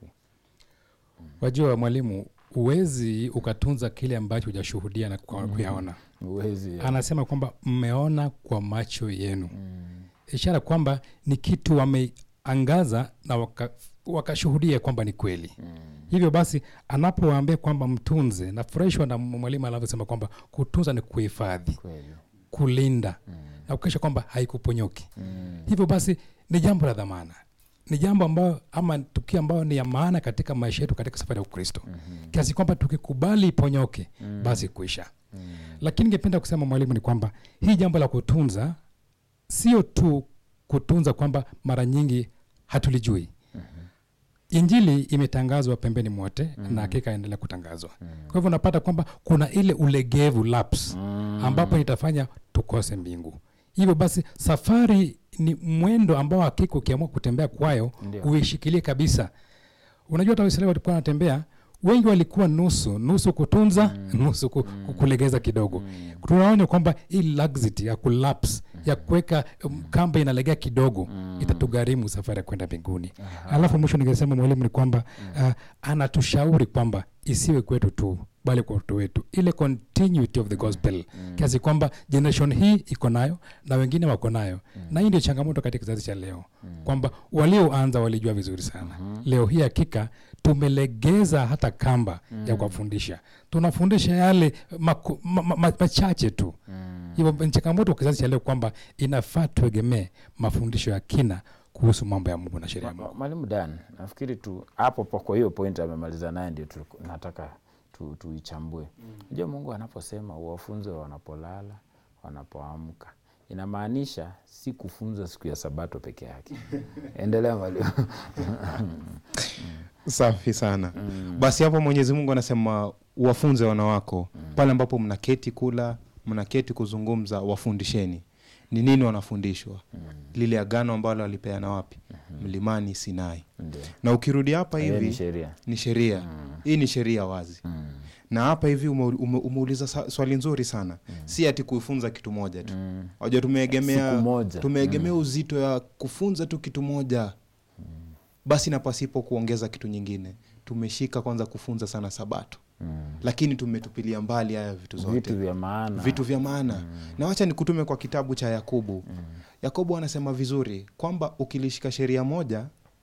Wajua mwalimu, huwezi ukatunza kile ambacho hujashuhudia na kwa- kuyaona. Uwezi Anasema kwamba mmeona kwa macho yenu, ishara kwamba ni kitu wameangaza na waka- wakashuhudia kwamba ni kweli. Hivyo basi anapowaambia kwamba mtunze, nafurahishwa na mwalimu anavyosema kwamba kutunza ni kuhifadhi, kweli. kulinda na kuhakikisha kwamba haikuponyoki. Hivyo basi ni jambo la dhamana, ni jambo ambayo ama tukio ambayo ni ya maana katika maisha yetu katika safari ya Ukristo kiasi kwamba tukikubali iponyoke basi kuisha. Lakini ningependa kusema mwalimu, ni kwamba hii jambo la kutunza sio tu kutunza kwamba mara nyingi hatulijui. Injili imetangazwa pembeni mwote na hakika endelea kutangazwa. Kwa hivyo unapata kwamba kuna ile ulegevu lapse ambapo itafanya tukose mbingu. Hivyo basi safari ni mwendo ambao hakika ukiamua kutembea kwayo Ndio. uishikilie kabisa. Unajua hata Waisraeli walikuwa wanatembea wengi walikuwa nusu nusu kutunza nusu ku, ku- kulegeza kidogo. Tunaona kwamba hii laxity ya kulapse ya kuweka um, kamba inalegea kidogo itatugharimu safari ya kwenda mbinguni. Alafu mwisho ningesema mwalimu ni kwamba uh, anatushauri kwamba isiwe kwetu tu bali kwa watoto wetu ile continuity of the gospel kiasi kwamba generation hii iko nayo na wengine wako nayo na hii ndio changamoto katika kizazi cha leo kwamba walioanza walijua vizuri sana leo hii hakika tumelegeza hata kamba ya kuwafundisha tunafundisha yale maku, ma, ma, ma, machache tu hivyo ni changamoto kwa kizazi cha leo kwamba inafaa tuegemee mafundisho ya kina kuhusu mambo ya mungu na sheria ya Ma- mungu Mwalimu Dan, nafikiri tu hapo po kwa hiyo point amemaliza naye ndio tu- nataka tu- tuichambue. Unajua Mungu anaposema uwafunze wanapolala, wanapoamka, inamaanisha si kufunza siku ya Sabato peke yake. Endelea mwalimu. safi sana basi hapo mwenyezi mungu anasema wafunze wana wako pale ambapo mnaketi kula mnaketi kuzungumza wafundisheni ni nini wanafundishwa lile agano ambalo alipeana wapi mlimani sinai Ndio. na ukirudi hapa Hiyo ni hivi sheria. ni sheria hii ni sheria wazi na hapa hivi ume, ume, umeuliza sa- swali nzuri sana si ati kuifunza kitu moja tu wajua tumeegemea Siku moja. tumeegemea uzito ya kufunza tu kitu moja basi na pasipo kuongeza kitu nyingine tumeshika kwanza kufunza sana sabato lakini tumetupilia mbali haya vitu zote Vitu vya maana. vitu vya maana na wacha nikutume kwa kitabu cha yakobo yakobo anasema vizuri kwamba ukilishika sheria moja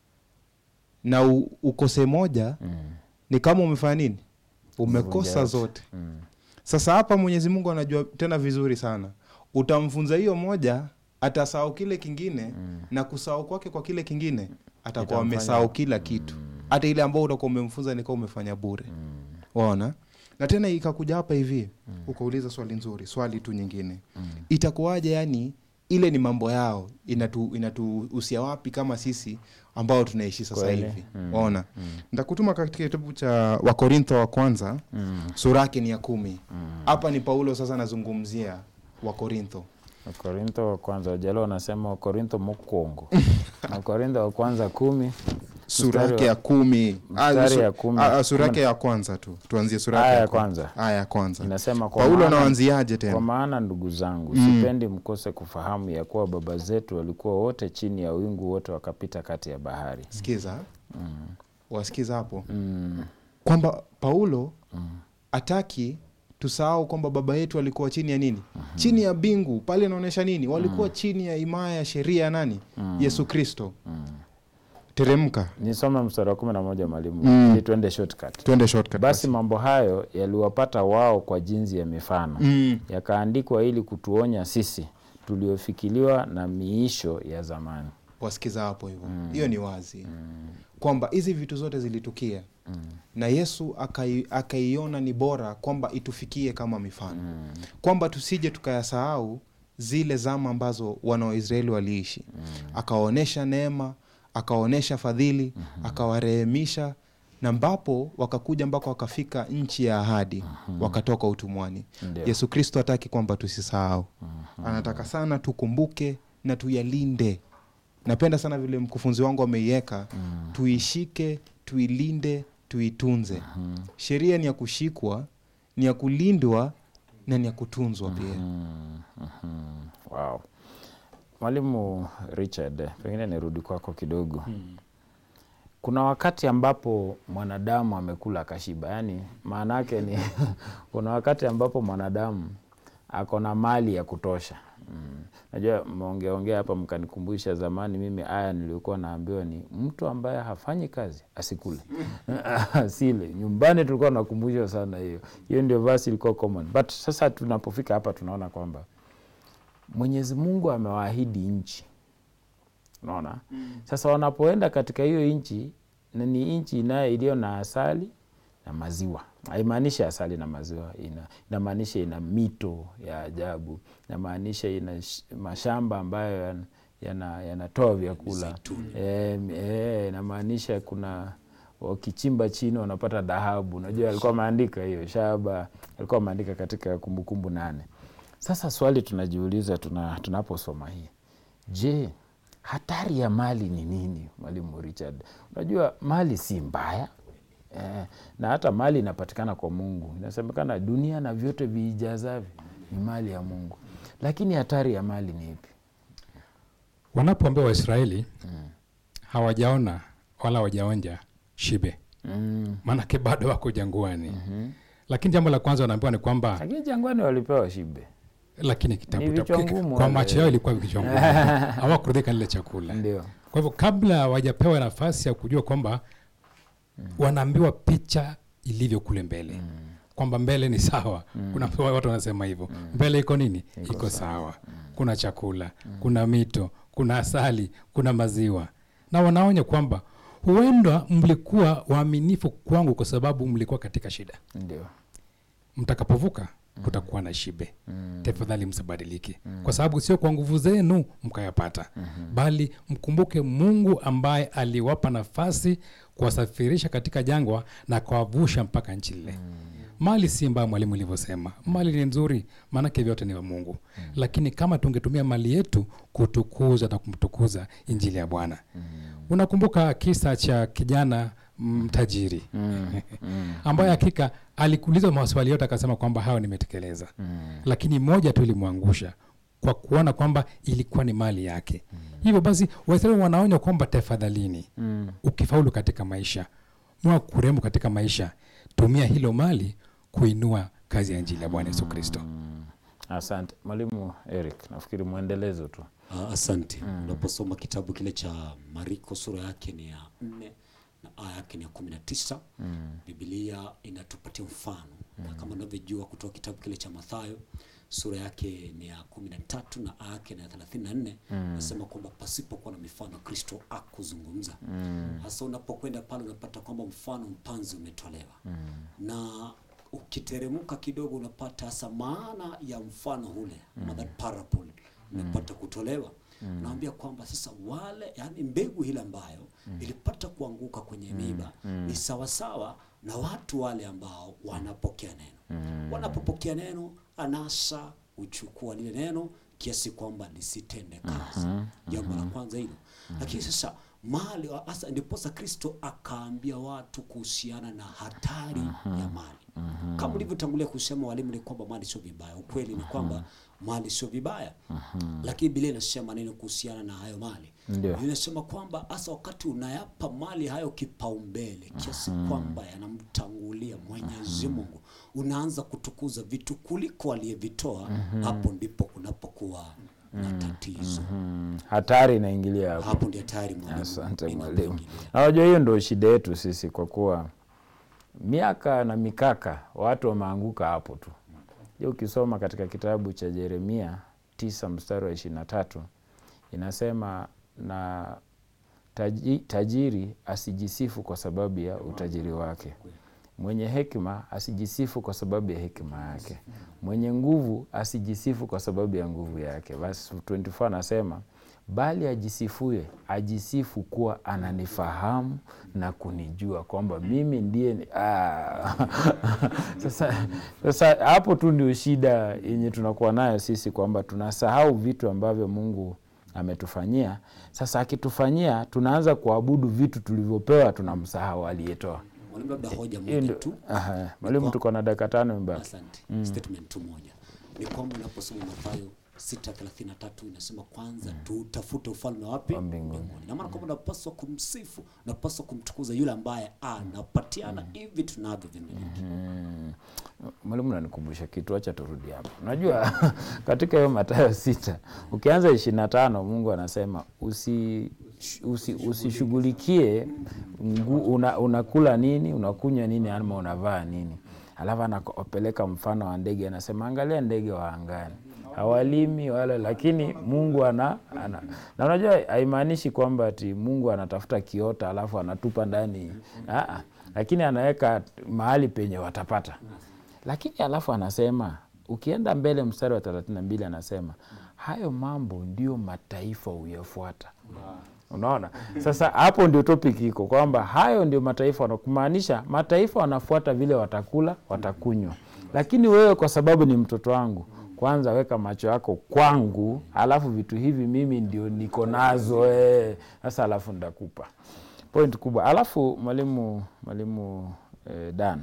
na u, ukose moja ni kama umefanya nini umekosa Umevunja zote sasa hapa mwenyezi mungu anajua tena vizuri sana utamfunza hiyo moja atasahau kile kingine na kusahau kwake kwa kile kingine atakuwa Itamfanya- amesahau kila kitu hata ile ambao utakuwa umemfunza nikawa umefanya bure waona na tena ikakuja hapa hivi ukauliza swali nzuri swali tu nyingine itakuwaje yani ile ni mambo yao inatu inatuhusia wapi kama sisi ambao tunaishi sasa Kweli. hivi waona nitakutuma katika kitabu cha wakorintho wa kwanza sura yake ni ya kumi hapa ni paulo sasa anazungumzia wakorintho Wakorintho wa kwanza wajalo wanasema Wakorintho mokwongo. Wakorintho wa kwanza kumi sura Mstari yake wa- ya kumi Ah, mstari su- ya kumi. ah, ah, sura yake ya kwanza tu tuanzie sura yake Aya ya ya kwanza kwanza. aya ya kwanza inasema kwa paulo maana- anaanziaje Kwa tena maana ndugu zangu, sipendi mkose kufahamu ya kuwa baba zetu walikuwa wote chini ya wingu, wote wakapita kati ya bahari. sikiza wasikiza hapo Mm. kwamba paulo ataki tusahau kwamba baba yetu walikuwa chini ya nini chini ya bingu pale inaonyesha nini walikuwa chini ya himaya ya sheria ya nani yesu kristo teremka Nisome mstari wa kumi na moja mwalimu, Mm. ili tuende shortcut. twende shortcut Basi mambo hayo yaliwapata wao kwa jinsi ya mifano, Mm. yakaandikwa ili kutuonya sisi tuliofikiliwa na miisho ya zamani. wasikiza hapo hivyo hiyo ni wazi kwamba hizi vitu zote zilitukia na yesu akai- akaiona ni bora kwamba itufikie kama mifano kwamba tusije tukayasahau zile zama ambazo wana waisraeli waliishi akawaonyesha neema akawaonyesha fadhili akawarehemisha na ambapo wakakuja mpaka wakafika nchi ya ahadi wakatoka utumwani Ndio. yesu kristo hataki kwamba tusisahau anataka sana tukumbuke na tuyalinde napenda sana vile mkufunzi wangu ameiweka tuishike tuilinde tuitunze sheria ni ya kushikwa ni ya kulindwa na ni ya kutunzwa pia Wow. Mwalimu Richard, pengine nirudi kwako kidogo. Kuna wakati ambapo mwanadamu amekula akashiba, yaani maana yake ni kuna wakati ambapo mwanadamu ako na mali ya kutosha. Mm. Najua mmeongeaongea hapa mkanikumbusha zamani, mimi aya niliokuwa naambiwa ni mtu ambaye hafanyi kazi asikule asile. Nyumbani tulikuwa nakumbushwa sana hiyo, hiyo ndio verse ilikuwa common, but sasa tunapofika hapa tunaona kwamba Mwenyezi Mungu amewaahidi nchi, unaona sasa wanapoenda katika hiyo nchi, na ni nchi inayo iliyo na asali na maziwa. Haimaanishi asali na maziwa, ina inamaanisha ina mito ya ajabu, inamaanisha ina sh- mashamba ambayo yan- yana- yanatoa vyakula Eh, eh, inamaanisha kuna wakichimba chini wanapata dhahabu. Unajua alikuwa ameandika hiyo shaba, alikuwa ameandika katika Kumbukumbu nane. Sasa swali tunajiuliza tuna, tunaposoma hii, je, hatari ya mali ni nini, Mwalimu Richard? Unajua mali si mbaya eh, na hata mali inapatikana kwa Mungu. Inasemekana dunia na vyote viijazavyo ni mali ya Mungu, lakini hatari ya mali ni ipi? wanapoambia waisraeli hawajaona wala hawajaonja shibe Mm, maanake bado wako jangwani lakini jambo la kwanza wanaambiwa ni kwamba lakini jangwani walipewa shibe lakini kitabu Ni vichwa kitabu- ngumu kwa wale. macho yao ilikuwa vichwa ngumu hawakuridhika na ile chakula ndio kwa hivyo kabla hawajapewa nafasi ya kujua kwamba wanaambiwa picha ilivyo kule mbele kwamba mbele ni sawa kuna watu wanasema hivyo mbele iko nini iko, sawa kuna chakula kuna mito kuna asali kuna maziwa na wanaonya kwamba huenda mlikuwa waaminifu kwangu kwa sababu mlikuwa katika shida ndio mtakapovuka kutakuwa na shibe tafadhali msibadilike kwa sababu sio kwa nguvu zenu mkayapata bali mkumbuke mungu ambaye aliwapa nafasi kuwasafirisha katika jangwa na kuwavusha mpaka nchi lile mali si mbaya mwalimu ilivyosema mali ni nzuri maanake vyote ni vya mungu lakini kama tungetumia mali yetu kutukuza na kumtukuza injili ya bwana unakumbuka kisa cha kijana mm, tajiri ambaye hakika alikuuliza maswali yote akasema kwamba hayo nimetekeleza lakini moja tu ilimwangusha kwa kuona kwamba ilikuwa ni mali yake hivyo basi waisraeli wanaonya kwamba tafadhalini ukifaulu katika maisha mwa kuremu katika maisha tumia hilo mali kuinua kazi ya injili ya bwana yesu kristo asante mwalimu eric nafikiri mwendelezo tu Ah, asante unaposoma kitabu kile cha mariko sura yake ni ya nne na aya yake ni ya kumi na tisa bibilia inatupatia mfano na kama unavyojua kutoka kitabu kile cha mathayo sura yake ni ya kumi na tatu na aya yake ni ya thelathini na nne nasema kwamba pasipokuwa na mifano kristo akuzungumza hasa unapokwenda pale unapata kwamba mfano mpanzi umetolewa na ukiteremka kidogo unapata hasa maana ya mfano ule mm. that parable imepata kutolewa naambia kwamba sasa wale yani mbegu ile ambayo ilipata kuanguka kwenye miba ni sawasawa na watu wale ambao wanapokea neno wanapopokea neno anasa uchukua lile neno kiasi kwamba lisitende kazi jambo la kwanza hilo lakini sasa mali hasa ndiposa kristo akaambia watu kuhusiana na hatari ya mali kama ulivyotangulia kusema walimu ni kwamba mali sio vibaya ukweli ni kwamba mali sio vibaya lakini biblia inasema neno kuhusiana na hayo mali Ndio. inasema kwamba hasa wakati unayapa mali hayo kipaumbele kiasi kwamba yanamtangulia mwenyezi mungu unaanza kutukuza vitu kuliko aliyevitoa hapo ndipo kunapokuwa na tatizo mm. hatari inaingilia hapo hapo ndio tayari mwalimu asante mwalimu inapoingilia. na wajua hiyo ndo shida yetu sisi kwa kuwa miaka na mikaka watu wameanguka hapo tu je ukisoma katika kitabu cha jeremia tisa mstari wa ishiri na tatu inasema na taji, tajiri asijisifu kwa sababu ya utajiri wake mwenye hekima asijisifu kwa sababu ya hekima yake mwenye nguvu asijisifu kwa sababu ya nguvu yake basi 24 anasema bali ajisifue ajisifu kuwa ananifahamu na kunijua kwamba mimi ndiye ni- ah. sasa, sasa hapo tu ndio shida yenye tunakuwa nayo sisi kwamba tunasahau vitu ambavyo mungu ametufanyia sasa akitufanyia tunaanza kuabudu vitu tulivyopewa tunamsahau aliyetoa mwalimu labda hoja hiyo moja ndio tu aha, mwalimu tuko na dakika tano mbaki asante statement tu moja ni kwamba unaposoma mathayo 633 inasema kwanza tutafute ufalme wapi Wa mbinguni. na maana kwamba unapaswa kumsifu unapaswa kumtukuza yule ambaye anapatiana hivi tunavyo vimiliki mwalimu nanikumbusha kitu acha turudi hapo unajua katika hiyo matayo sita ukianza ishiri na tano mungu anasema usi usi- usishughulikie ngu- una, unakula nini unakunywa nini ama unavaa nini alafu anapeleka mfano wa ndege anasema angalia ndege wa angani hawalimi wala lakini mungu ana, ana na unajua haimaanishi kwamba ati mungu anatafuta kiota alafu anatupa ndani Aa, lakini anaweka mahali penye watapata lakini alafu anasema ukienda mbele mstari wa thelathini na mbili anasema hayo mambo ndio mataifa huyafuata unaona sasa hapo ndio topic iko kwamba hayo ndio mataifa wana- kumaanisha mataifa wanafuata vile watakula watakunywa lakini wewe kwa sababu ni mtoto wangu kwanza weka macho yako kwangu alafu vitu hivi mimi ndio niko nazo eh. sasa alafu ndakupa point kubwa alafu mwalimu mwalimu eh, dan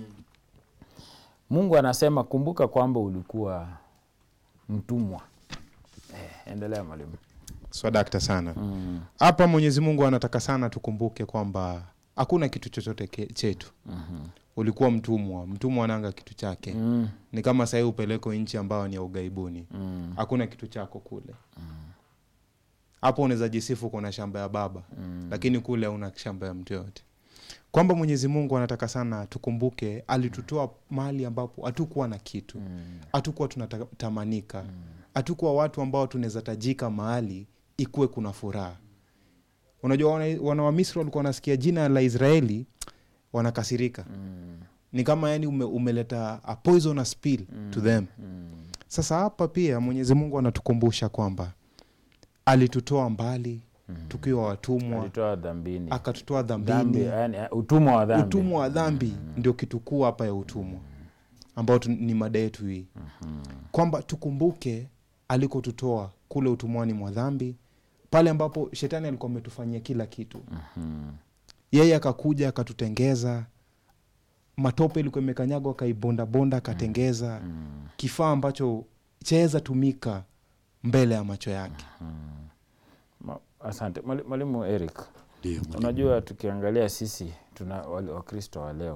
mungu anasema kumbuka kwamba ulikuwa mtumwa eh, endelea mwalimu swadakta sana hapa mwenyezi mungu anataka sana tukumbuke kwamba hakuna kitu chochote ke- chetu ulikuwa mtumwa mtumwa ananga kitu chake Mm. ni kama sahii upeleko nchi ambayo ni ya ugaibuni Mm. hakuna kitu chako kule hapo unaweza jisifu kuna shamba ya baba Mm. lakini kule hauna shamba ya mtu yoyote kwamba mwenyezi mungu anataka sana tukumbuke alitutoa mahali ambapo hatukuwa na kitu hatukuwa tunatamanika hatukuwa watu ambao tunaweza tajika mahali ikuwe kuna furaha unajua wana, wana wa misri walikuwa wanasikia jina la israeli wanakasirika ni kama yani ume, umeleta a poisonous pill to them sasa hapa pia mwenyezi mungu anatukumbusha kwamba alitutoa mbali tukiwa watumwa alitoa dhambini akatutoa dhambi dhambini yani utumwa wa dhambi utumwa wa dhambi ndio kitu kuu hapa ya utumwa ambao tu, ni mada yetu hii kwamba tukumbuke alikotutoa kule utumwani mwa dhambi pale ambapo shetani alikuwa ametufanyia kila kitu yeye akakuja akatutengeza matope ilikuwa imekanyagwa akaibondabonda akatengeza kifaa ambacho chaweza tumika mbele ya macho yake Ma- asante Mwali- mwalimu eric Ndio, mwalimu. unajua tukiangalia sisi tuna wale- wakristo wa leo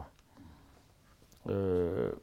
eh,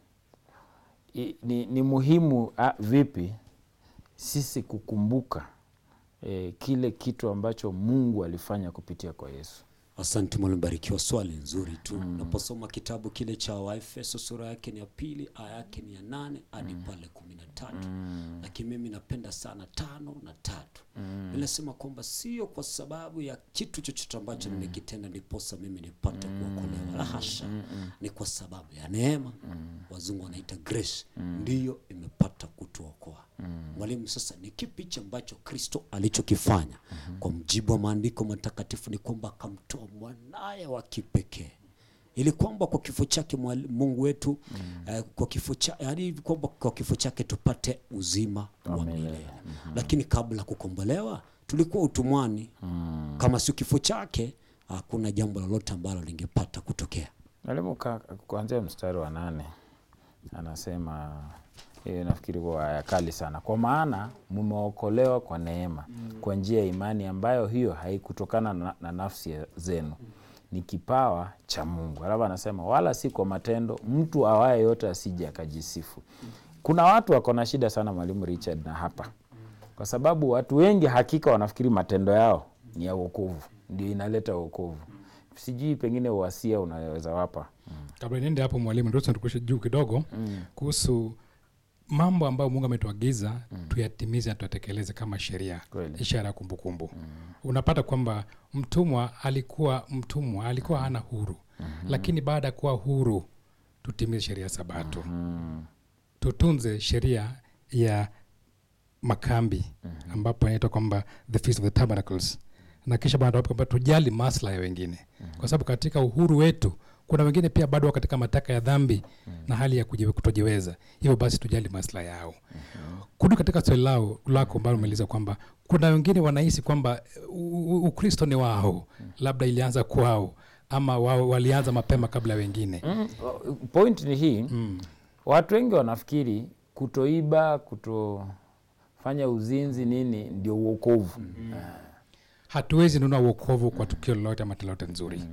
i- ni, ni muhimu a, vipi sisi kukumbuka eh, kile kitu ambacho mungu alifanya kupitia kwa yesu Asante mwalimu, barikiwa. Swali nzuri tu. Unaposoma kitabu kile cha Waefeso sura yake ni ya pili aya yake ni ya nane hadi pale kumi na tatu lakini mimi napenda sana tano na tatu inasema kwamba sio kwa sababu ya kitu chochote ambacho nimekitenda ndiposa mimi nipate kuokolewa, la hasha, ni kwa sababu ya neema, wazungu wanaita grace, ndiyo imepata kutuokoa. Mwalimu, sasa ni kipi hichi ambacho Kristo alichokifanya? Kwa mjibu wa maandiko matakatifu ni kwamba akamtoa mwanaye wa kipekee ili kwamba kwa kifo chake mwali- Mungu wetu eh, kwa kifo cha yani kwamba kwa kifo chake tupate uzima wa milele. Lakini kabla ya kukombolewa tulikuwa utumwani. Kama sio kifo chake hakuna jambo lolote ambalo lingepata kutokea. mwalimu ka- kuanzia mstari wa nane anasema hiyo nafikiri kwa aya kali sana kwa maana mmeokolewa kwa neema kwa njia ya imani ambayo hiyo haikutokana na, na nafsi ya- zenu ni kipawa cha mungu alafu anasema wala si kwa matendo mtu awaye yote asije akajisifu kuna watu wako na shida sana mwalimu richard na hapa kwa sababu watu wengi hakika wanafikiri matendo yao ni ya wokovu ndio inaleta wokovu sijui pengine uhasia unaweza wapa kabla niende hapo mwalimu ndio tukushe juu kidogo kuhusu mambo ambayo mungu ametuagiza tuyatimize na tuyatekeleze kama sheria Kweli. ishara ya kumbukumbu unapata kwamba mtumwa alikuwa mtumwa alikuwa hana huru lakini baada ya kuwa huru tutimize sheria ya sabato tutunze sheria ya makambi ambapo inaitwa kwamba the feast of the tabernacles na kisha baada ya hapo kwamba tujali maslahi ya wengine kwa sababu katika uhuru wetu kuna wengine pia bado wako katika mataka ya dhambi na hali ya kujiwe- kutojiweza hivyo basi tujali maslahi yao kurudi katika swali lao lako ambalo umeuliza kwamba kuna wengine wanahisi kwamba u- u- ukristo ni wao labda ilianza kwao ama wao walianza mapema kabla ya wengine Mm, point ni hii watu wengi wanafikiri kutoiba kutofanya uzinzi nini ndio uokovu hatuwezi nunua uokovu kwa tukio lolote ama tendo lolote nzuri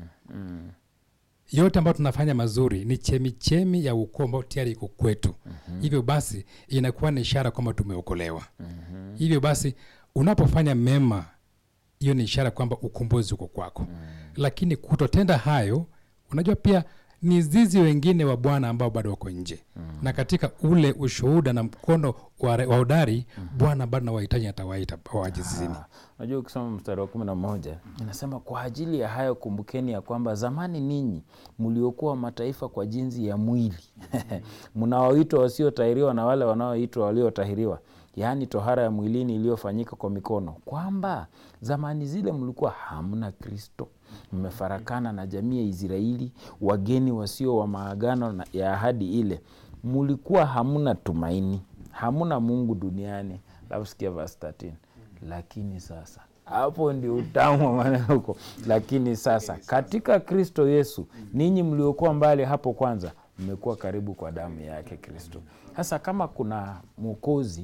yote ambayo tunafanya mazuri ni chemichemi ya uokovu ambao tayari iko kwetu hivyo basi inakuwa ni ishara kwamba tumeokolewa hivyo basi unapofanya mema hiyo ni ishara kwamba ukombozi uko kwako lakini kutotenda hayo unajua pia ni zizi wengine wa bwana ambao bado wako nje na katika ule ushuhuda na mkono wa wa hodari bwana bado nawahitaji atawaita waje zizini Ah, unajua ukisoma mstari wa kumi na moja inasema kwa ajili ya hayo kumbukeni ya kwamba zamani ninyi mliokuwa mataifa kwa jinsi ya mwili mnaoitwa wasiotahiriwa na wale wanaoitwa waliotahiriwa yaani tohara ya mwilini iliyofanyika kwa mikono kwamba zamani zile mlikuwa hamna kristo mmefarakana na jamii ya israeli wageni wasio wa maagano na- ya ahadi ile mulikuwa hamna tumaini hamna mungu duniani alafu sikia verse 13 lakini sasa hapo ndio utamu wa maneno huko lakini sasa katika kristo yesu ninyi mliokuwa mbali hapo kwanza mmekuwa karibu kwa damu yake kristo sasa kama kuna mwokozi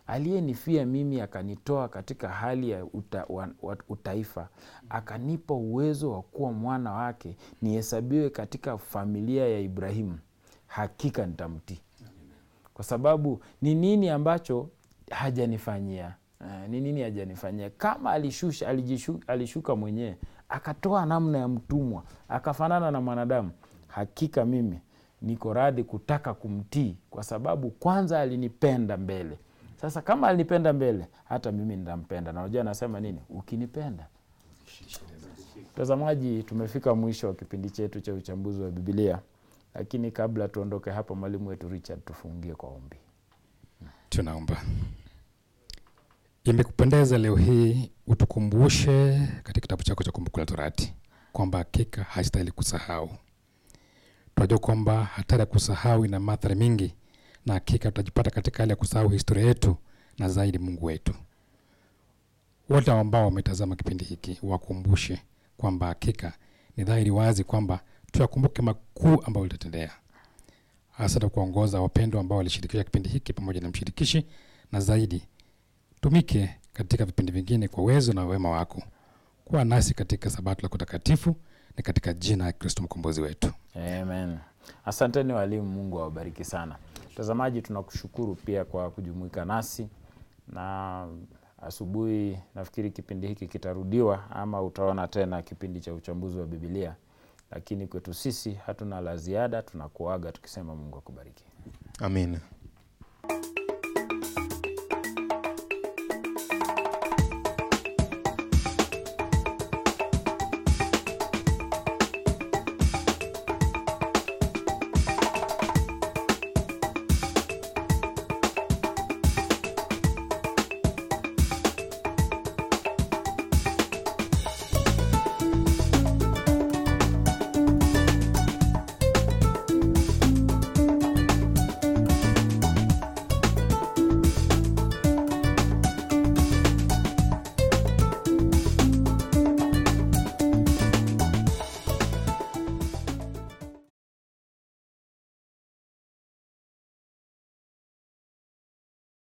aliyenifia mimi akanitoa katika hali ya uta, wa, wa, utaifa akanipa uwezo wa kuwa mwana wake nihesabiwe katika familia ya Ibrahimu, hakika nitamtii kwa sababu ni nini ambacho hajanifanyia Eh, ni nini hajanifanyia kama alishusha alijishu, alishuka mwenyewe akatoa namna ya mtumwa akafanana na mwanadamu hakika mimi niko radhi kutaka kumtii kwa sababu kwanza alinipenda mbele sasa kama alinipenda mbele hata mimi nitampenda na unajua anasema nini ukinipenda mtazamaji tumefika mwisho wa kipindi chetu cha uchambuzi wa bibilia lakini kabla tuondoke hapa mwalimu wetu richard tufungie kwa ombi tunaomba imekupendeza leo hii utukumbushe katika kitabu chako cha kumbukumbu la torati kwamba hakika hastahili kusahau tunajua kwamba hatari ya kusahau ina madhara mingi na hakika tutajipata katika hali ya kusahau historia yetu na zaidi mungu wetu wote ambao wametazama kipindi hiki wakumbushe kwamba hakika ni dhahiri wazi kwamba tuyakumbuke makuu ambayo litatendea hasa na kuongoza wapendwa ambao walishirikisha kipindi hiki pamoja na mshirikishi na zaidi tumike katika vipindi vingine kwa uwezo na wema wako kuwa nasi katika sabato lako takatifu ni katika jina la kristo mkombozi wetu Amen. Asanteni walimu, Mungu awabariki sana. Mtazamaji, tunakushukuru pia kwa kujumuika nasi na asubuhi. Nafikiri kipindi hiki kitarudiwa ama utaona tena kipindi cha uchambuzi wa Bibilia, lakini kwetu sisi hatuna la ziada. Tunakuaga tukisema Mungu akubariki. amina